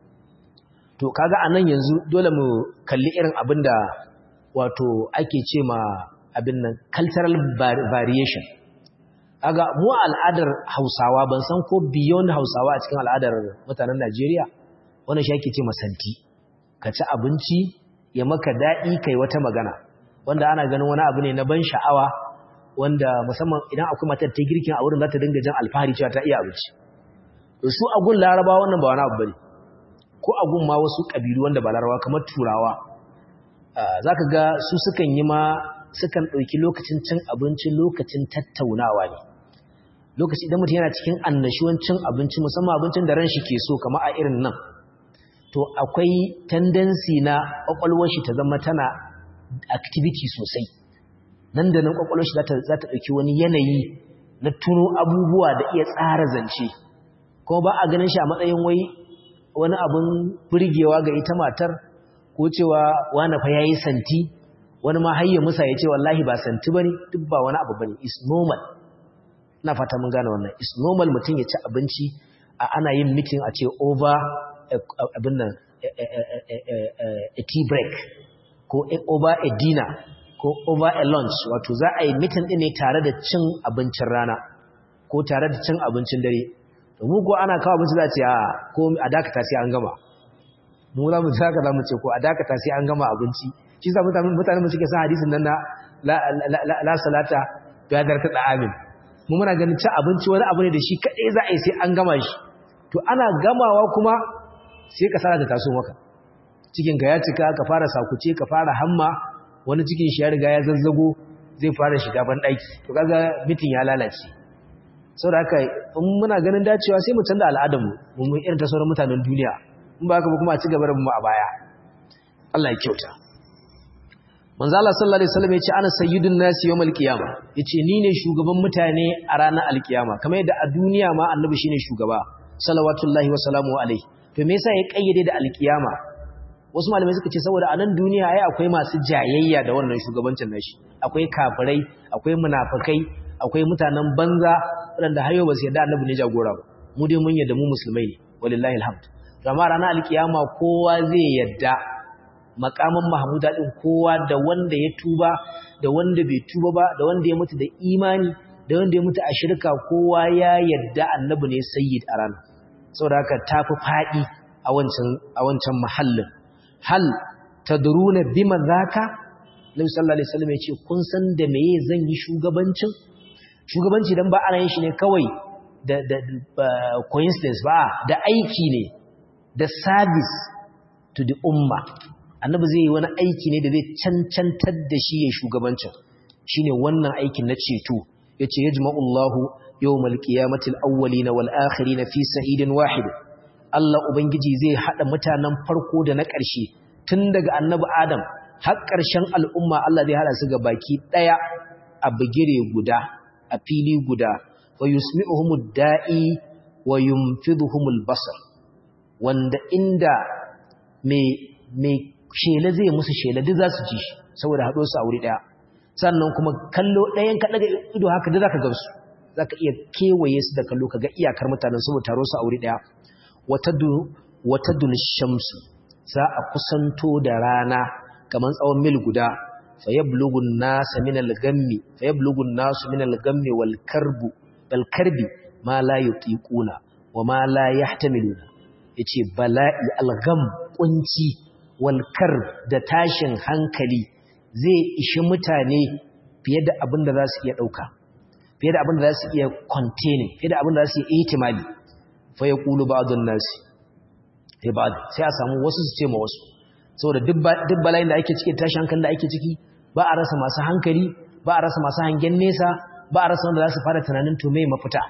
[SPEAKER 1] to kaga anan yanzu dole mu kalli irin abinda wato ake ce ma abin nan cultural variation aga mu al'adar Hausawa ban san ko beyond Hausawa a cikin al'adar mutanen Najeriya wannan shi ake ce masanti ka ci abinci ya maka daɗi kai wata magana wanda ana ganin wani abu ne na ban sha'awa wanda musamman idan akwai matar ta girkin a wurin za ta dinga jan alfahari cewa ta iya abinci su agun laraba wannan ba wani abu bane ko agun ma wasu ƙabilu wanda ba laraba kamar turawa za ka ga su sukan yi ma sukan ɗauki lokacin cin abinci lokacin tattaunawa ne lokaci idan mutum yana cikin annashuwan cin abinci musamman abincin da ran shi ke so kamar a irin nan to akwai tendency na kwakwalwar shi ta zama tana activity sosai nan da nan kwakwalwar shi za ta ɗauki wani yanayi na tuno abubuwa da iya tsara zance kuma ba a ganin shi a matsayin wai wani abin burgewa ga ita matar ko cewa wani fa yayi santi wani ma hayya musa ya ce wallahi ba santi bane duk ba wani abu bane is normal ina fata mun gane wannan is normal mutum ya ci abinci a ana yin meeting a ce over abin nan a tea break ko over a dinner ko over a lunch wato za a yi mitin ɗin ne tare da cin abincin rana ko tare da cin abincin dare mu ko ana kawo abinci za a ce a ko a dakata sai an gama mu za mu ci haka za mu ce ko a dakata sai an gama abinci shi sa mutane mu suke sa hadisin nan na la salata ya darta da amin mu muna ganin ci abinci wani abu ne da shi kaɗai za a yi sai an gama shi to ana gamawa kuma sai ka sara ta taso maka cikin ka ya cika ka fara sakuce ka fara hamma wani cikin shi ya riga ya zazzago zai fara shiga ban daki to kaga mitin ya lalace saboda haka in muna ganin dacewa sai mu canza al'adar mu mu irin ta sauran mutanen duniya in ba haka ba kuma a ci gaba da mu a baya Allah ya kyauta manzo Allah sallallahu alaihi wasallam yace ana sayyidun nasi yawmal qiyama yace ni ne shugaban mutane a ranar alkiyama kamar yadda a duniya ma annabi shine shugaba salawatullahi wa salamu alaihi to me yasa ya kayyade da alkiyama wasu malamai suka ce saboda a nan duniya ai akwai masu jayayya da wannan shugabancin nashi akwai kafirai akwai munafikai akwai mutanen banza waɗanda hayo ba su yarda annabi ne jagora ba mu dai mun yarda mu musulmai ne walillahi alhamd to amma ranar alkiyama kowa zai yarda makaman mahmuda din kowa da wanda ya tuba da wanda bai tuba ba da wanda ya mutu da imani da wanda ya mutu a shirka kowa ya yarda annabi ne sayyid a ranar saboda haka tafi faɗi a wancan a wancan mahallin hal tadruna bima zaka Nabi sallallahu alaihi wasallam yace kun san da meye zan yi shugabancin shugabanci dan ba ana yin shi ne kawai da da coincidence ba da aiki ne da service to the umma annabi zai yi wani aiki ne da zai cancantar da shi ya shugabancin shine wannan aikin na ceto yace yajma'ullahu yawmal qiyamati al-awwalin wal akhirin fi sa'idin wahid Allah ubangiji zai hada mutanen farko da na ƙarshe tun daga annabi Adam har ƙarshen al'umma Allah zai hada su ga baki daya a bigire guda a fili guda wa yusmi'uhumud da'i wa yumfiduhumul basar wanda inda mai shela zai musu shela duk za su ji shi saboda haɗo su a wuri ɗaya sannan kuma kallo ɗayan ka ɗaga ido haka duk za ka gamsu za ka iya kewaye su da kallo ka ga iyakar mutanen saboda taro su a wuri ɗaya wata dun shamsu za a kusanto da rana kamar tsawon mil guda fayablugun nasa min al-gammi fayablugun nasu min al-gammi wal karbu bal karbi ma la yutiquna wa ma la yahtamiluna yace bala'i al-gam kunci wal karb da tashin hankali zai ishi mutane fiye da abin da za su iya dauka fiye da abin da za su iya containing fiye da abin da za su iya ihtimali fa yaqulu ba'dun nasi sai ba'd sai a samu wasu su ce ma wasu saboda duk bala'in da ake cikin tashin hankali da ake ciki ba a rasa masu hankali ba a rasa masu hangen nesa ba a rasa wanda za su fara tunanin to me mafita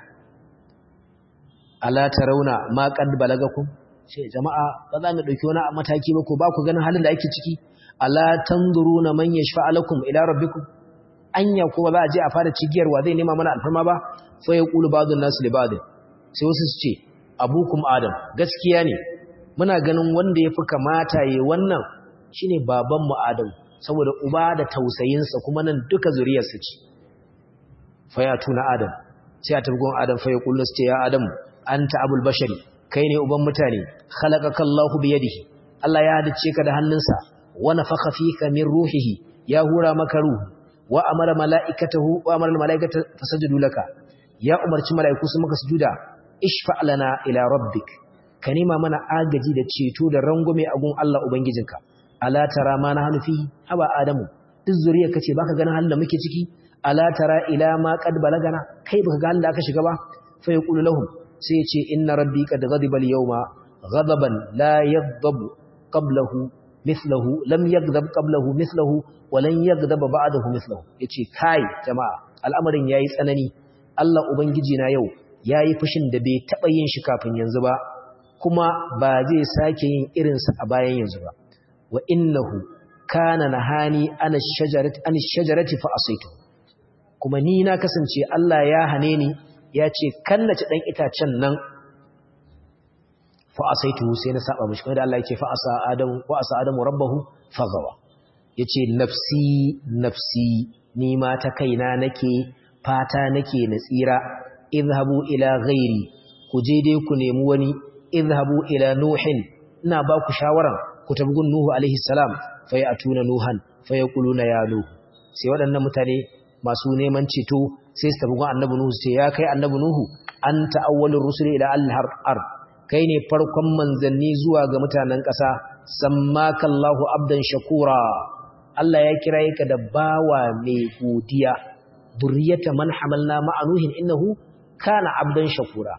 [SPEAKER 1] ala tarawna ma qad balagakum sai jama'a ba za mu dauki wani mataki ba ko ba ku ganin halin da ake ciki ala tanzuruna man yashfa lakum ila rabbikum anya ko ba za a je a fara cigiyarwa zai nema mana alfarma ba fa yaqulu ba'dun nas li ba'd sai wasu su ce abukum adam gaskiya ne muna ganin wanda yafi kamata yayi wannan shine baban mu adam saboda uba da tausayinsa kuma nan duka zuriyarsa ce faya tuna adam sai a tabgon adam faya kullu ce ya adam anta abul bashari kai ne uban mutane khalaqaka Allahu bi yadihi Allah ya hadice ka da hannunsa wa nafakha fika min ruhihi ya hura maka ruhu wa amara malaikatahu wa amara malaikata fasajadu laka ya umarci malaiku su maka sujuda ishfa lana ila rabbik ka nema mana agaji da ceto da rangume a gun Allah ubangijinka ala tara ma na hanufi haba adamu duk zuriya kace baka ganin halin da muke ciki ala tara ila ma qad balagana kai baka ga halin da aka shiga ba fa yaqulu lahum sai ya ce inna rabbi qad ghadiba al-yawma ghadaban la yaghdab qablahu mithluhu lam yaghdab qablahu mithluhu wa lan yaghdab ba'dahu mithluhu yace kai jama'a al'amarin yayi tsanani Allah ubangiji na yau yayi fushin da bai taba yin shi kafin yanzu ba kuma ba zai sake yin irinsa a bayan yanzu ba wa innahu kana nahani ana shajarati an shajarati fa asaitu kuma ni na kasance Allah ya hane ni ya ce kan na ci dan itacen nan fa asaitu sai na saba mishi kuma da Allah yake fa asa adamu wa asa adamu rabbahu fagawa yace nafsi nafsi ni ma ta kaina nake fata nake na tsira idhabu ila ghairi ku je dai ku nemi wani idhabu ila nuhin ina ba ku shawaran ku tabi gun Nuhu alaihi salam fa ya atuna Nuhan fa ya kuluna ya Nuhu sai waɗannan mutane masu neman ceto sai su tabi gun annabi Nuhu sai ya kai annabi Nuhu anta awwalur rusul ila al-har kai ne farkon manzanni zuwa ga mutanen ƙasa sammaka Allahu abdan shakura Allah ya kira ka da bawa mai godiya duriyata man hamalna ma'anuhin innahu kana abdan shakura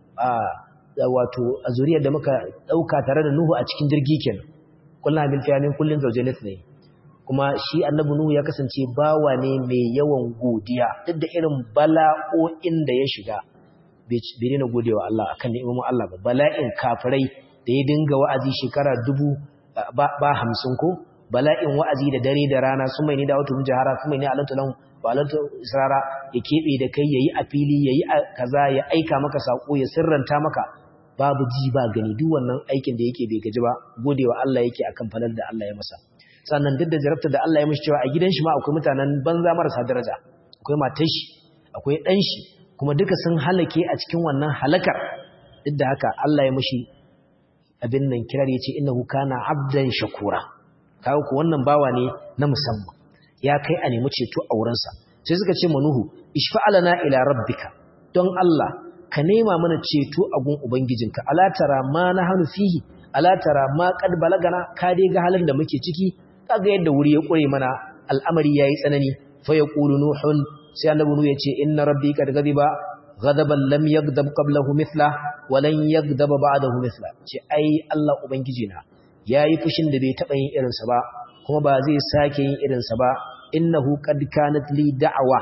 [SPEAKER 1] wato a zuriyar da muka dauka tare da Nuhu a cikin jirgi kenan kullum bil fiyamin kullun zawjalat ne kuma shi annabi Nuhu ya kasance bawa ne mai yawan godiya duk da irin bala'o'in da ya shiga bai daina godewa Allah akan ni'imomin Allah ba bala'in kafirai da ya dinga wa'azi shekara dubu ba hamsin ko bala'in wa'azi da dare da rana sun mai ni da wata mujahara sun mai ni alatu lahum ba alatu israra ya kebe da kai yayi a fili yayi kaza ya aika maka sako ya sirranta maka babu ji ba gani duk wannan aikin da yake bai gaji ba godewa Allah yake akan falal da Allah ya masa sannan duk da jarabta da Allah ya mishi cewa a gidan shi ma akwai mutanen banza marasa daraja akwai matar shi akwai dan shi kuma duka sun halake a cikin wannan halakar duk da haka Allah ya mishi abin nan kirar yace innahu kana abdan shakura kawo ku wannan bawa ne na musamman ya kai a nemi ceto a wurinsa sai suka ce manuhu ishfa'alana ila rabbika don Allah ka nema mana ceto a gun ubangijinka ala tara ma na hanu fihi ala tara ma qad balagana ka dai ga halin da muke ciki kaga yadda wuri ya kure mana al'amari yayi tsanani fa yaqulu nuhun sai annabi nuhu yace inna rabbi qad ghadiba ghadaban lam yaghdab qablahu mithla wa lan yaghdab ba'dahu mithla ce ai Allah ubangijina yayi fushin da bai taba yin irinsa ba kuma ba zai sake yin irinsa ba innahu qad kanat li da'wa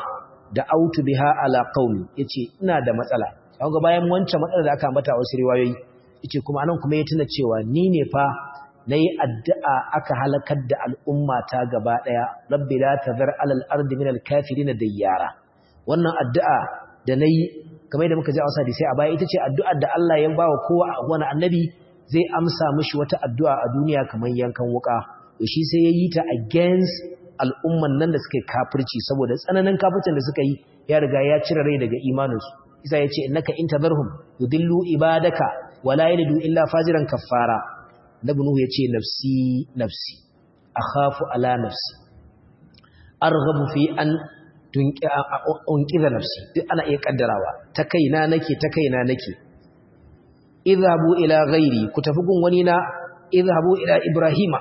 [SPEAKER 1] da autu biha ala qaumi yace ina da matsala kaga bayan wancan matsalar da aka ambata a wasu riwayoyi yace kuma anan kuma ya tuna cewa ni ne fa nayi addu'a aka halakar da al'umma ta gaba daya rabbi la tazar alal ardi min al kafirin dayyara wannan addu'a da nayi kamar da muka ji a wasa sai a baya ita ce addu'ar da Allah ya bawa kowa wani annabi zai amsa mishi wata addu'a a duniya kamar yankan wuka shi sai ya yi ta against al'umman nan da suka yi kafirci saboda tsananin kafircin da suka yi ya riga ya cire rai daga imaninsu isa ya ce innaka in tadharhum yudillu ibadaka wala yalidu illa fajiran kaffara nabi nuhu ya ce nafsi nafsi akhafu ala nafsi arghabu fi an unqiza nafsi duk ana iya kaddarawa ta kaina nake ta kaina nake idhabu ila ghairi ku tafi gun wani na idhabu ila ibrahima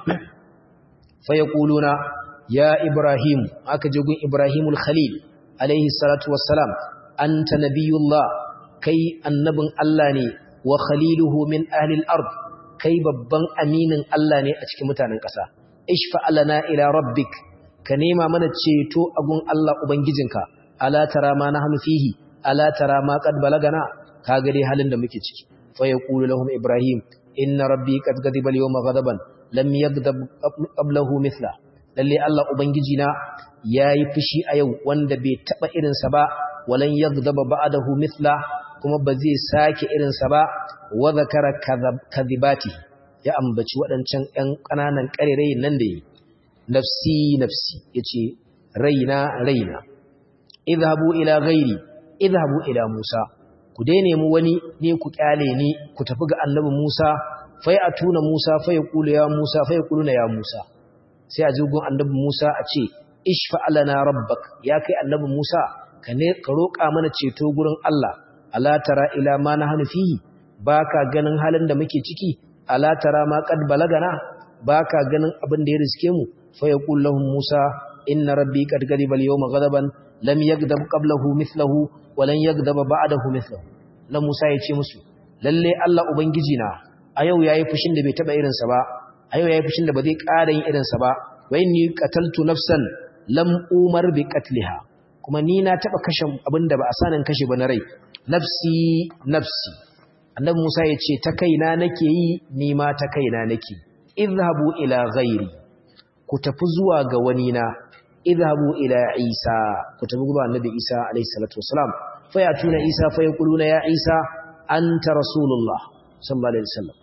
[SPEAKER 1] fayaquluna ya ibrahim aka je gun ibrahimul khalil alaihi salatu wassalam anta nabiyullah kai annabin Allah ne wa khaliluhu min ahli al-ard kai babban aminin Allah ne a cikin mutanen ƙasa ishfa alana ila rabbik ka nema mana ceto a gun Allah ubangijinka ala tara ma nahnu fihi ala tara ma qad balagana kaga dai halin da muke ciki fa yaqulu lahum ibrahim inna rabbi qad ghadiba al-yawma ghadaban lam yaghdab qablahu mithla lalle Allah ubangiji na yayi fushi a yau wanda bai taba irin sa ba walan yaghdab ba'dahu mithla kuma ba zai sake irin sa ba wa zakara kadhibati ya ambaci wadancan ɗan ƙananan ƙarerai nan da yi nafsi nafsi yace raina raina idhabu ila ghairi idhabu ila musa ku dai nemi wani ne ku kyale ni ku tafi ga annabi musa fai a tuna Musa fai kulu ya Musa fai kuluna ya Musa sai a jirgin annabi Musa a ce ishfa alana rabbak ya kai annabi Musa ka ne ka roƙa mana ceto gurin Allah ala tara ila ma nahnu fihi baka ganin halin da muke ciki ala tara ma qad balagana baka ganin abin da ya riske mu fa yaqul lahum Musa inna rabbi qad ghadiba al-yawma ghadaban lam yaghdab qablahu mithluhu wa lan yaghdab ba'dahu mithluhu la Musa ya ce musu lalle Allah ubangiji na a yau yayi fushin da bai taba irinsa ba a yau yayi fushin da ba zai ƙara yin irinsa ba wa inni qataltu nafsan lam umar bi qatliha kuma ni na taba kashe abinda ba a sanin kashe ba na rai nafsi nafsi annabi Musa ya ce ta kaina nake yi ni ma ta kaina nake idhabu ila ghairi ku tafi zuwa ga wani na idhabu ila Isa ku tafi zuwa annabi Isa alayhi salatu wassalam fa ya tuna Isa fa yaquluna ya Isa anta rasulullah sallallahu alaihi wasallam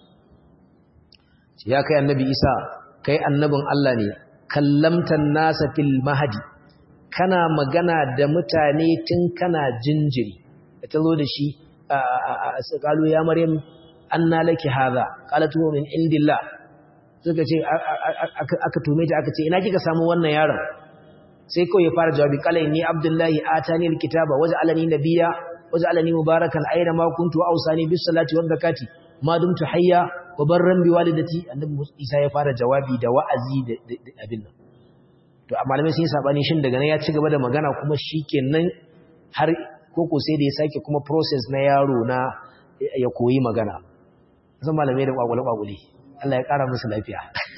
[SPEAKER 1] ya kai annabi isa kai annabin Allah ne kallamtan nasa fil mahdi kana magana da mutane tun kana jinjiri da tazo da shi qalu ya maryam anna laki hadha qalat huwa min indillah suka ce aka tume ta aka ce ina kika samu wannan yaron sai kawai ya fara jawabi qala inni abdullahi atani alkitaba waj'alani nabiyya waj'alani mubarakan aina ma kuntu wa awsani bis salati waz zakati ma dumtu hayya wa barran bi walidati annabi Isa ya fara jawabi da wa'azi da abin nan to amma malamai sun sabani shin daga nan ya ci gaba da magana kuma shikenan har koko sai da ya sake kuma process na yaro na ya koyi magana zan malamai da kwagwale kwagwale Allah ya kara musu lafiya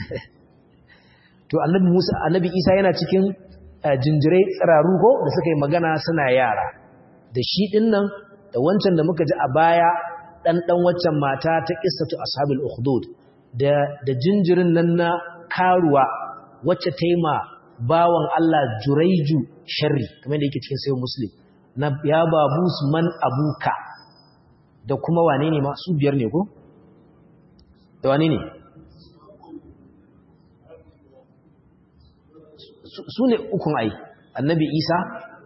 [SPEAKER 1] to annabi Musa annabi Isa yana cikin jinjirai tsiraru ko da suka yi magana suna yara da shi din nan da wancan da muka ji a baya dan dan waccan mata ta qissatu ashabul ukhdud da da jinjirin nan na karuwa wacce ta yi ma bawan Allah juraiju sharri kamar da yake cikin sayyid muslim na ya babu man abuka da kuma wane ne ma su biyar ne ko da wane ne su ne ukun ai annabi isa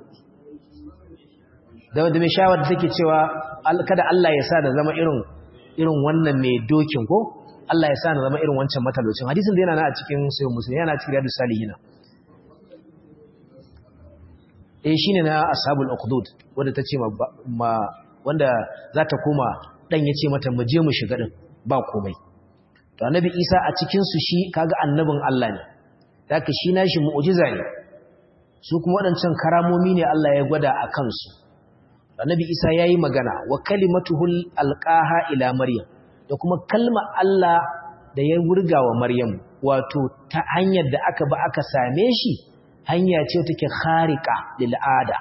[SPEAKER 1] da wadda mai shawar da take cewa kada Allah ya sa da zama irin irin wannan mai dokin ko Allah ya sa na zama irin wancan matalocin hadisin da yana na a cikin sayyid muslim yana cikin riyadus salihina eh shine na ashabul uqdud wanda tace ma wanda za ta koma dan yace mata mu je mu shiga din ba komai to annabi Isa a cikin su shi kaga annabin Allah ne haka shi nashi mu'jiza ne su kuma wadancan karamomi ne Allah ya gwada a kansu annabi Isa yayi magana wa kalimatuhul alqaha ila maryam da kuma kalma Allah da ya wurga wa maryam wato ta hanyar da aka ba aka same shi hanya ce take khariqa lil ada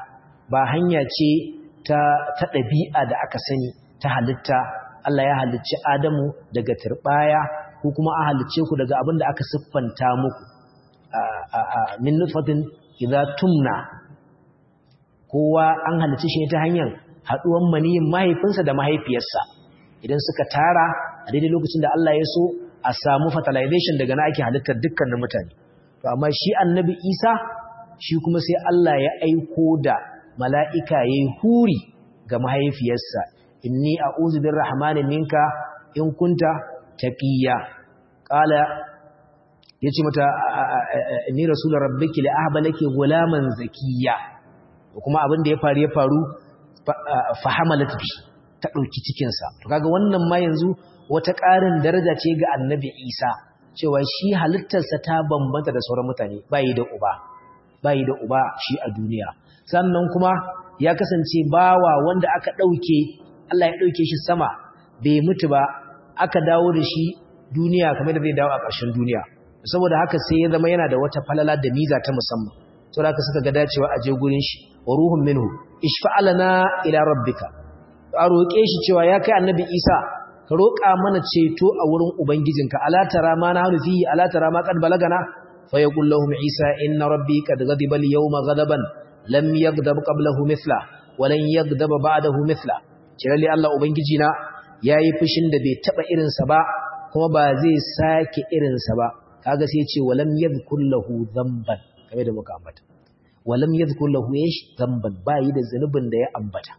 [SPEAKER 1] ba hanya ce ta ta ɗabi'a da aka sani ta halitta Allah ya halicci Adamu daga turbaya ko kuma a halicce ku daga abin da aka siffanta muku min nutfatin idza tumna kowa an halicci shi ta hanyar haduwan maniyin mahaifinsa da mahaifiyarsa idan suka tara a daidai lokacin da Allah ya so a samu fertilization daga na ake halittar dukkanin mutane to amma shi annabi Isa shi kuma sai Allah ya aiko da mala'ika yayi huri ga mahaifiyarsa inni a'udhu birrahmani minka in kunta taqiya qala yace mata inni rasulur rabbiki la ahbalaki gulaman zakiya kuma abin da ya faru ya faru fahamalat bi ta dauki cikin sa to kaga wannan ma yanzu wata ƙarin daraja ce ga annabi Isa cewa shi halittarsa ta bambanta da sauran mutane bai da uba bai da uba shi a duniya sannan kuma ya kasance bawa wanda aka dauke Allah ya dauke shi sama bai mutu ba aka dawo da shi duniya kamar da zai dawo a ƙarshen duniya saboda haka sai ya zama yana da wata falala da miza ta musamman saboda haka suka ga dacewa a je gurin shi wa ruhun minhu ishfa'alana ila rabbika a roƙe shi cewa ya kai annabi Isa ka roƙa mana ceto a wurin ubangijinka ala tara ma na hanu fihi ala tara ma qad balagana fa yaqul lahum Isa inna rabbi qad ghadiba al-yawma ghadaban lam yaghdab qablahu mithla wa lan yaghdab ba'dahu mithla kirali Allah ubangijina yayi fushin da bai taba irinsa ba kuma ba zai sake irinsa ba kaga sai ce walam yadhkur lahu dhanban kamar da muka ambata walam yadhkur lahu ish dhanban bai da zanubin da ya ambata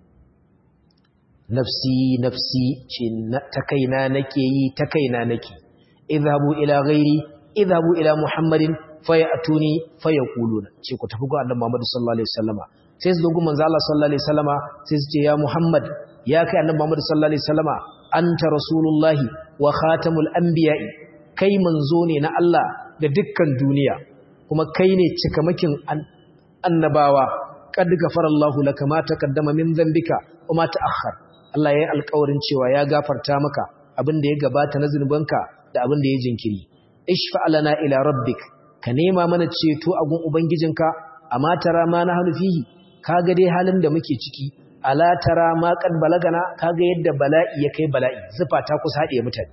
[SPEAKER 1] nafsi nafsi ce ta kaina nake yi ta kaina nake idhabu ila ghairi idhabu ila muhammadin fayatuni fayaquluna ce ku tafi ga annabi Muhammad sallallahu alaihi wasallama sai su dogo manzo Allah sallallahu alaihi wasallama sai su ce ya muhammad ya kai annabi Muhammad sallallahu alaihi wasallama anta rasulullahi wa khatamul anbiya'i kai manzo ne na Allah ga dukkan duniya kuma kai ne cikamakin annabawa qad ghafarallahu laka ma taqaddama min dhanbika wa ma ta'akhkhar Allah ya yi alƙawarin cewa ya gafarta maka abin da ya gabata na zunubanka da abin da ya jinkiri ishfa lana ila rabbik ka nema mana ceto a gun ubangijinka amma tara ma na hanu fihi kaga dai halin da muke ciki ala tara ma qad balagana kaga yadda bala'i ya kai bala'i zufa ta kusa haɗe mutane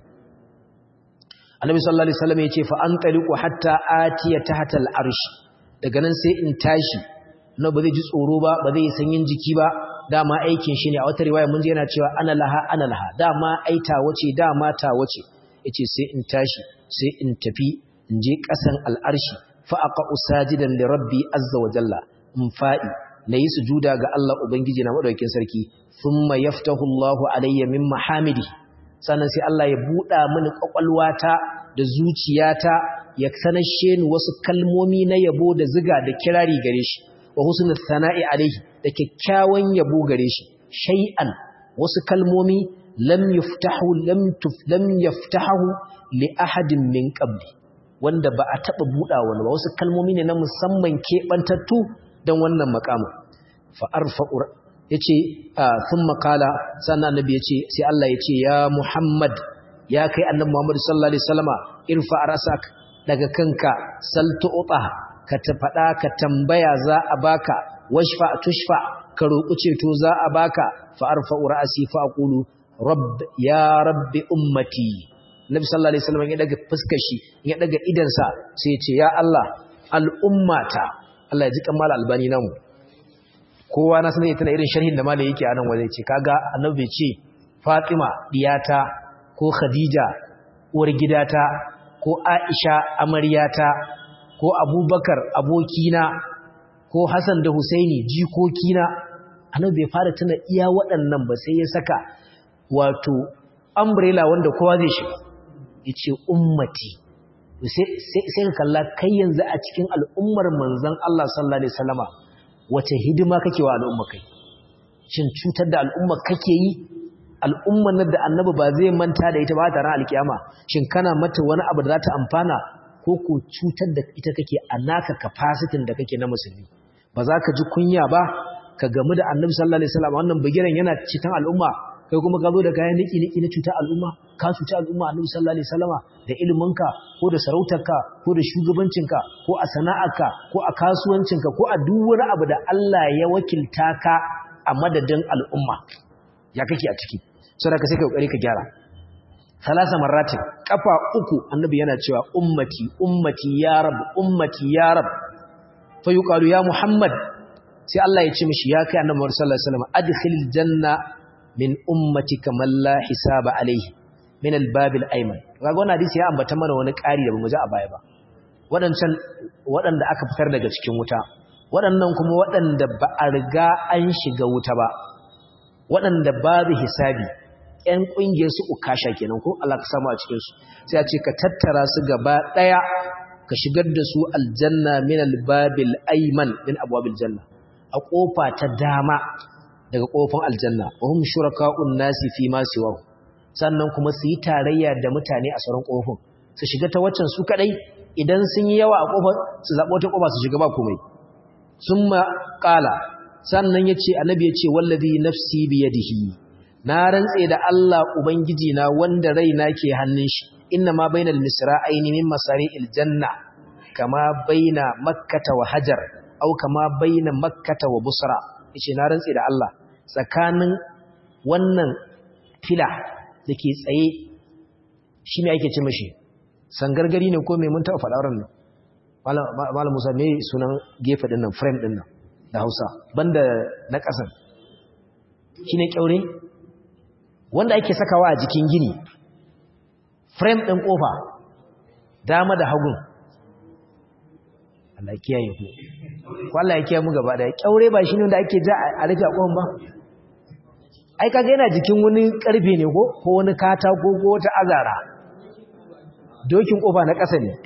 [SPEAKER 1] annabi sallallahu alaihi wasallam yace fa antaliqu hatta atiya tahta al-arsh daga nan sai in tashi na ba zai ji tsoro ba ba zai sanyin jiki ba dama aikin shi ne a wata riwaya mun ji yana cewa ana laha ana laha dama ai ta wace dama ta wace yace sai in tashi sai in tafi in je kasan al-arshi fa aqa usajidan li rabbi azza wa jalla in fa'i nayi sujuda ga Allah ubangiji na madaukakin sarki thumma yaftahu Allahu alayya min mahamidi sannan sai Allah ya buɗa mini ƙwaƙwalwata da zuciyata ya sanashe ni wasu kalmomi na yabo da ziga da kirari gare shi wa husnul sana'i alaihi da kyakkyawan yabo gare shi shay'an wasu kalmomi lam yuftahu lam tuf lam yaftahu li ahadin min qabli wanda ba a taba buɗa wani ba wasu kalmomi ne na musamman keɓantattu don wannan makamu fa arfa'u yace thumma qala sannan annabi yace sai Allah yace ya Muhammad ya kai annabi Muhammad sallallahu alaihi wasallama irfa rasak daga kanka saltu uta ka ta fada ka tambaya za a baka washfa tushfa ka roƙi ceto za a baka fa arfa ra'si fa aqulu rabb ya rabbi ummati nabi sallallahu alaihi wasallam ya daga fuskar shi ya daga idan sa sai ya ce ya Allah al'ummata Allah ya ji kamar albani namu kowa na sanar tana irin sharhin da malai yake anan waje ce kaga annabi ce Fatima diyata ko Khadija uwar gidata ko Aisha amaryata ko Abubakar abokina ko Hassan da Husaini jikokina annabi bai fara tana iya waɗannan ba sai ya saka wato umbrella wanda kowa zai shiga yace ummati sai sai kalla kai yanzu a cikin al'ummar manzon Allah sallallahu alaihi wasallama wace hidima kake wa al'umma kai shin cutar da al'umma kake yi al'umman da annabi ba zai manta da ita ba ta ran alkiyama shin kana mata wani abu da za ta amfana ko ko cutar da ita kake a naka capacity da kake na musulmi ba za ka ji kunya ba ka gamu da annabi sallallahu alaihi wasallam wannan bigiran yana cikin al'umma kai kuma ka zo da kayan niki niki na cuta al'umma ka cuta al'umma annabi sallallahu alaihi wasallama da iliminka ko da sarautarka ko da shugabancinka ko a sana'arka ko a kasuwancinka ko a duk wani abu da Allah ya wakilta ka a madadin al'umma ya kake a ciki saboda ka sai ka kokari ka gyara salasa marratin kafa uku annabi yana cewa ummati ummati ya rab ummati ya rab fa yuqalu ya muhammad sai Allah ya ce mishi ya kai annabi sallallahu alaihi wasallam adkhilil janna min ummatika man la hisaba alaihi min albab alayman kaga wannan hadisi ya ambata mana wani ƙari da bamu ji a baya ba wadancan wadanda aka fitar daga cikin wuta wadannan kuma wadanda ba a riga an shiga wuta ba wadanda babu hisabi ƴan ƙungiyar su ukasha kenan ko Allah ka samu a cikin su sai a ce ka tattara su gaba daya ka shigar da su aljanna min albabil ayman min abwabil janna a kofa ta dama daga kofin aljanna wa hum shuraka'un nasi fi ma siwahu sannan kuma su yi tarayya da mutane a sauran kofin su shiga ta waccan su kadai idan sun yi yawa a kofar su zabo ta kofa su shiga ba komai summa qala sannan yace annabi yace wallazi nafsi bi yadihi na rantse da Allah ubangiji na wanda raina ke hannun shi inna ma bainal misra'aini min masari'il janna kama baina makkata wa hajar au kama baina makkata wa busra yace na rantse da Allah tsakanin wannan fila dake tsaye shine ake ce mishi sangargari ne ko me mun taɓa faɗa ran malam Musa me sunan gefe din nan frame din nan da Hausa banda na ƙasan shine kyaure wanda ake sakawa a jikin gini frame ɗin ƙofa dama da hagun Allah kiyaye ku ko Allah ya kiyaye mu gaba da kyaure ba shine wanda ake ja a rufe ƙofan ba ai kaga yana jikin wani karfe ne ko ko wani katako ko wata azara dokin ƙofa na ƙasa ne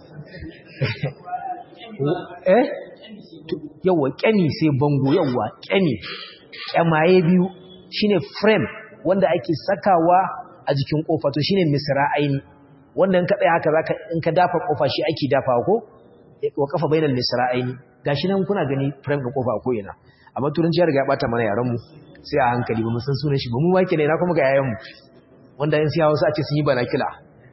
[SPEAKER 1] eh yawa kyani sai bango yawa kyani kyamaye biyu shine frame wanda ake sakawa a jikin kofa to shine misra'aini wanda in ka tsaya haka zaka in ka dafa kofa shi ake dafawa ko wa kafa bainal misra'aini gashi nan kuna gani frame din kofa ko ina amma turanci ya riga ya bata mana yaran mu sai a hankali ba mu san sunan shi ba mu wake ne na kuma ga yayan mu wanda in siya wasu a ce sun yi banakila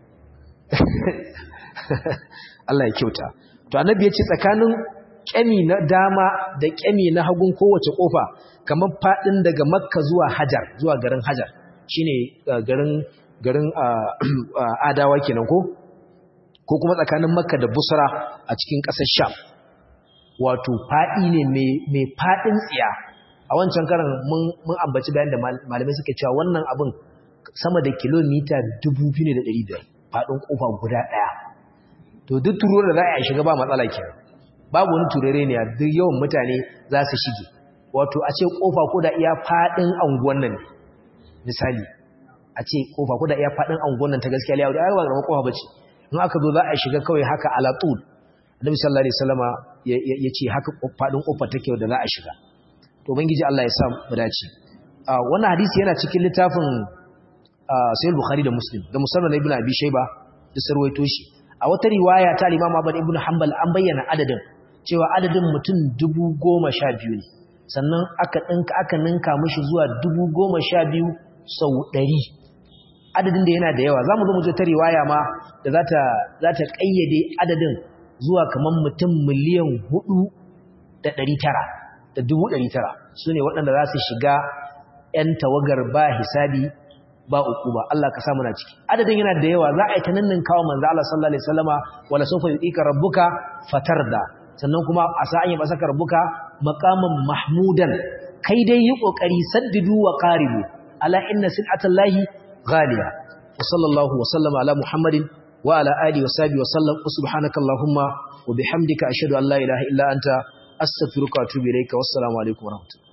[SPEAKER 1] Allah ya kyauta to annabi ya ce tsakanin kyami na dama da kyami na hagun kowace kofa kamar fadin daga makka zuwa hajar zuwa garin hajar shine garin garin adawa kenan ko ko kuma tsakanin makka da busra a cikin ƙasar sham wato fadi ne mai fadin tsiya a wancan karan mun ambaci bayan da malamai suka cewa wannan abin sama da kilomita 2,500 fadin kofa guda daya to duk turuwar da za a shiga ba matsala kenan babu wani turare ne a duk yawan mutane za su shige wato a ce kofa ko da iya fadin anguwan nan misali a ce kofa ko da iya fadin anguwan nan ta gaskiya liya da aiwa ga kofa bace in aka zo za a shiga kawai haka ala tul annabi sallallahu alaihi wasallama ya ce haka fadin kofa take da za a shiga to ubangiji Allah ya sa mu dace wannan hadisi yana cikin littafin sahih bukhari da muslim da musannad ibn abi shayba da sarwaito shi a wata riwaya ta imam ahmad ibn hanbal an bayyana adadin cewa adadin mutum dubu goma sha biyu ne sannan aka ɗinka aka ninka mishi zuwa dubu goma sha biyu sau ɗari adadin da yana da yawa za mu zo mu ta riwaya ma da za ta ƙayyade adadin zuwa kamar mutum miliyan hudu da ɗari tara da dubu ɗari tara su ne waɗanda za su shiga ‘yan tawagar ba hisabi ba uku ba Allah ka samu na ciki adadin yana da yawa za a yi ta nannin kawo manzo Allah sallallahu alaihi wasallama wala sawfa yu'ika rabbuka fatarda sannan kuma a sa'an ya basaka rabbuka maqaman mahmudan kai dai yi kokari saddidu wa qaribu ala inna sil'atallahi ghaliya wa sallallahu wa sallama ala muhammadin wa ala alihi wa sahbihi wa sallam subhanakallahumma wa bihamdika ashhadu an la ilaha illa anta astaghfiruka wa atubu ilayka wassalamu alaikum wa rahmatullahi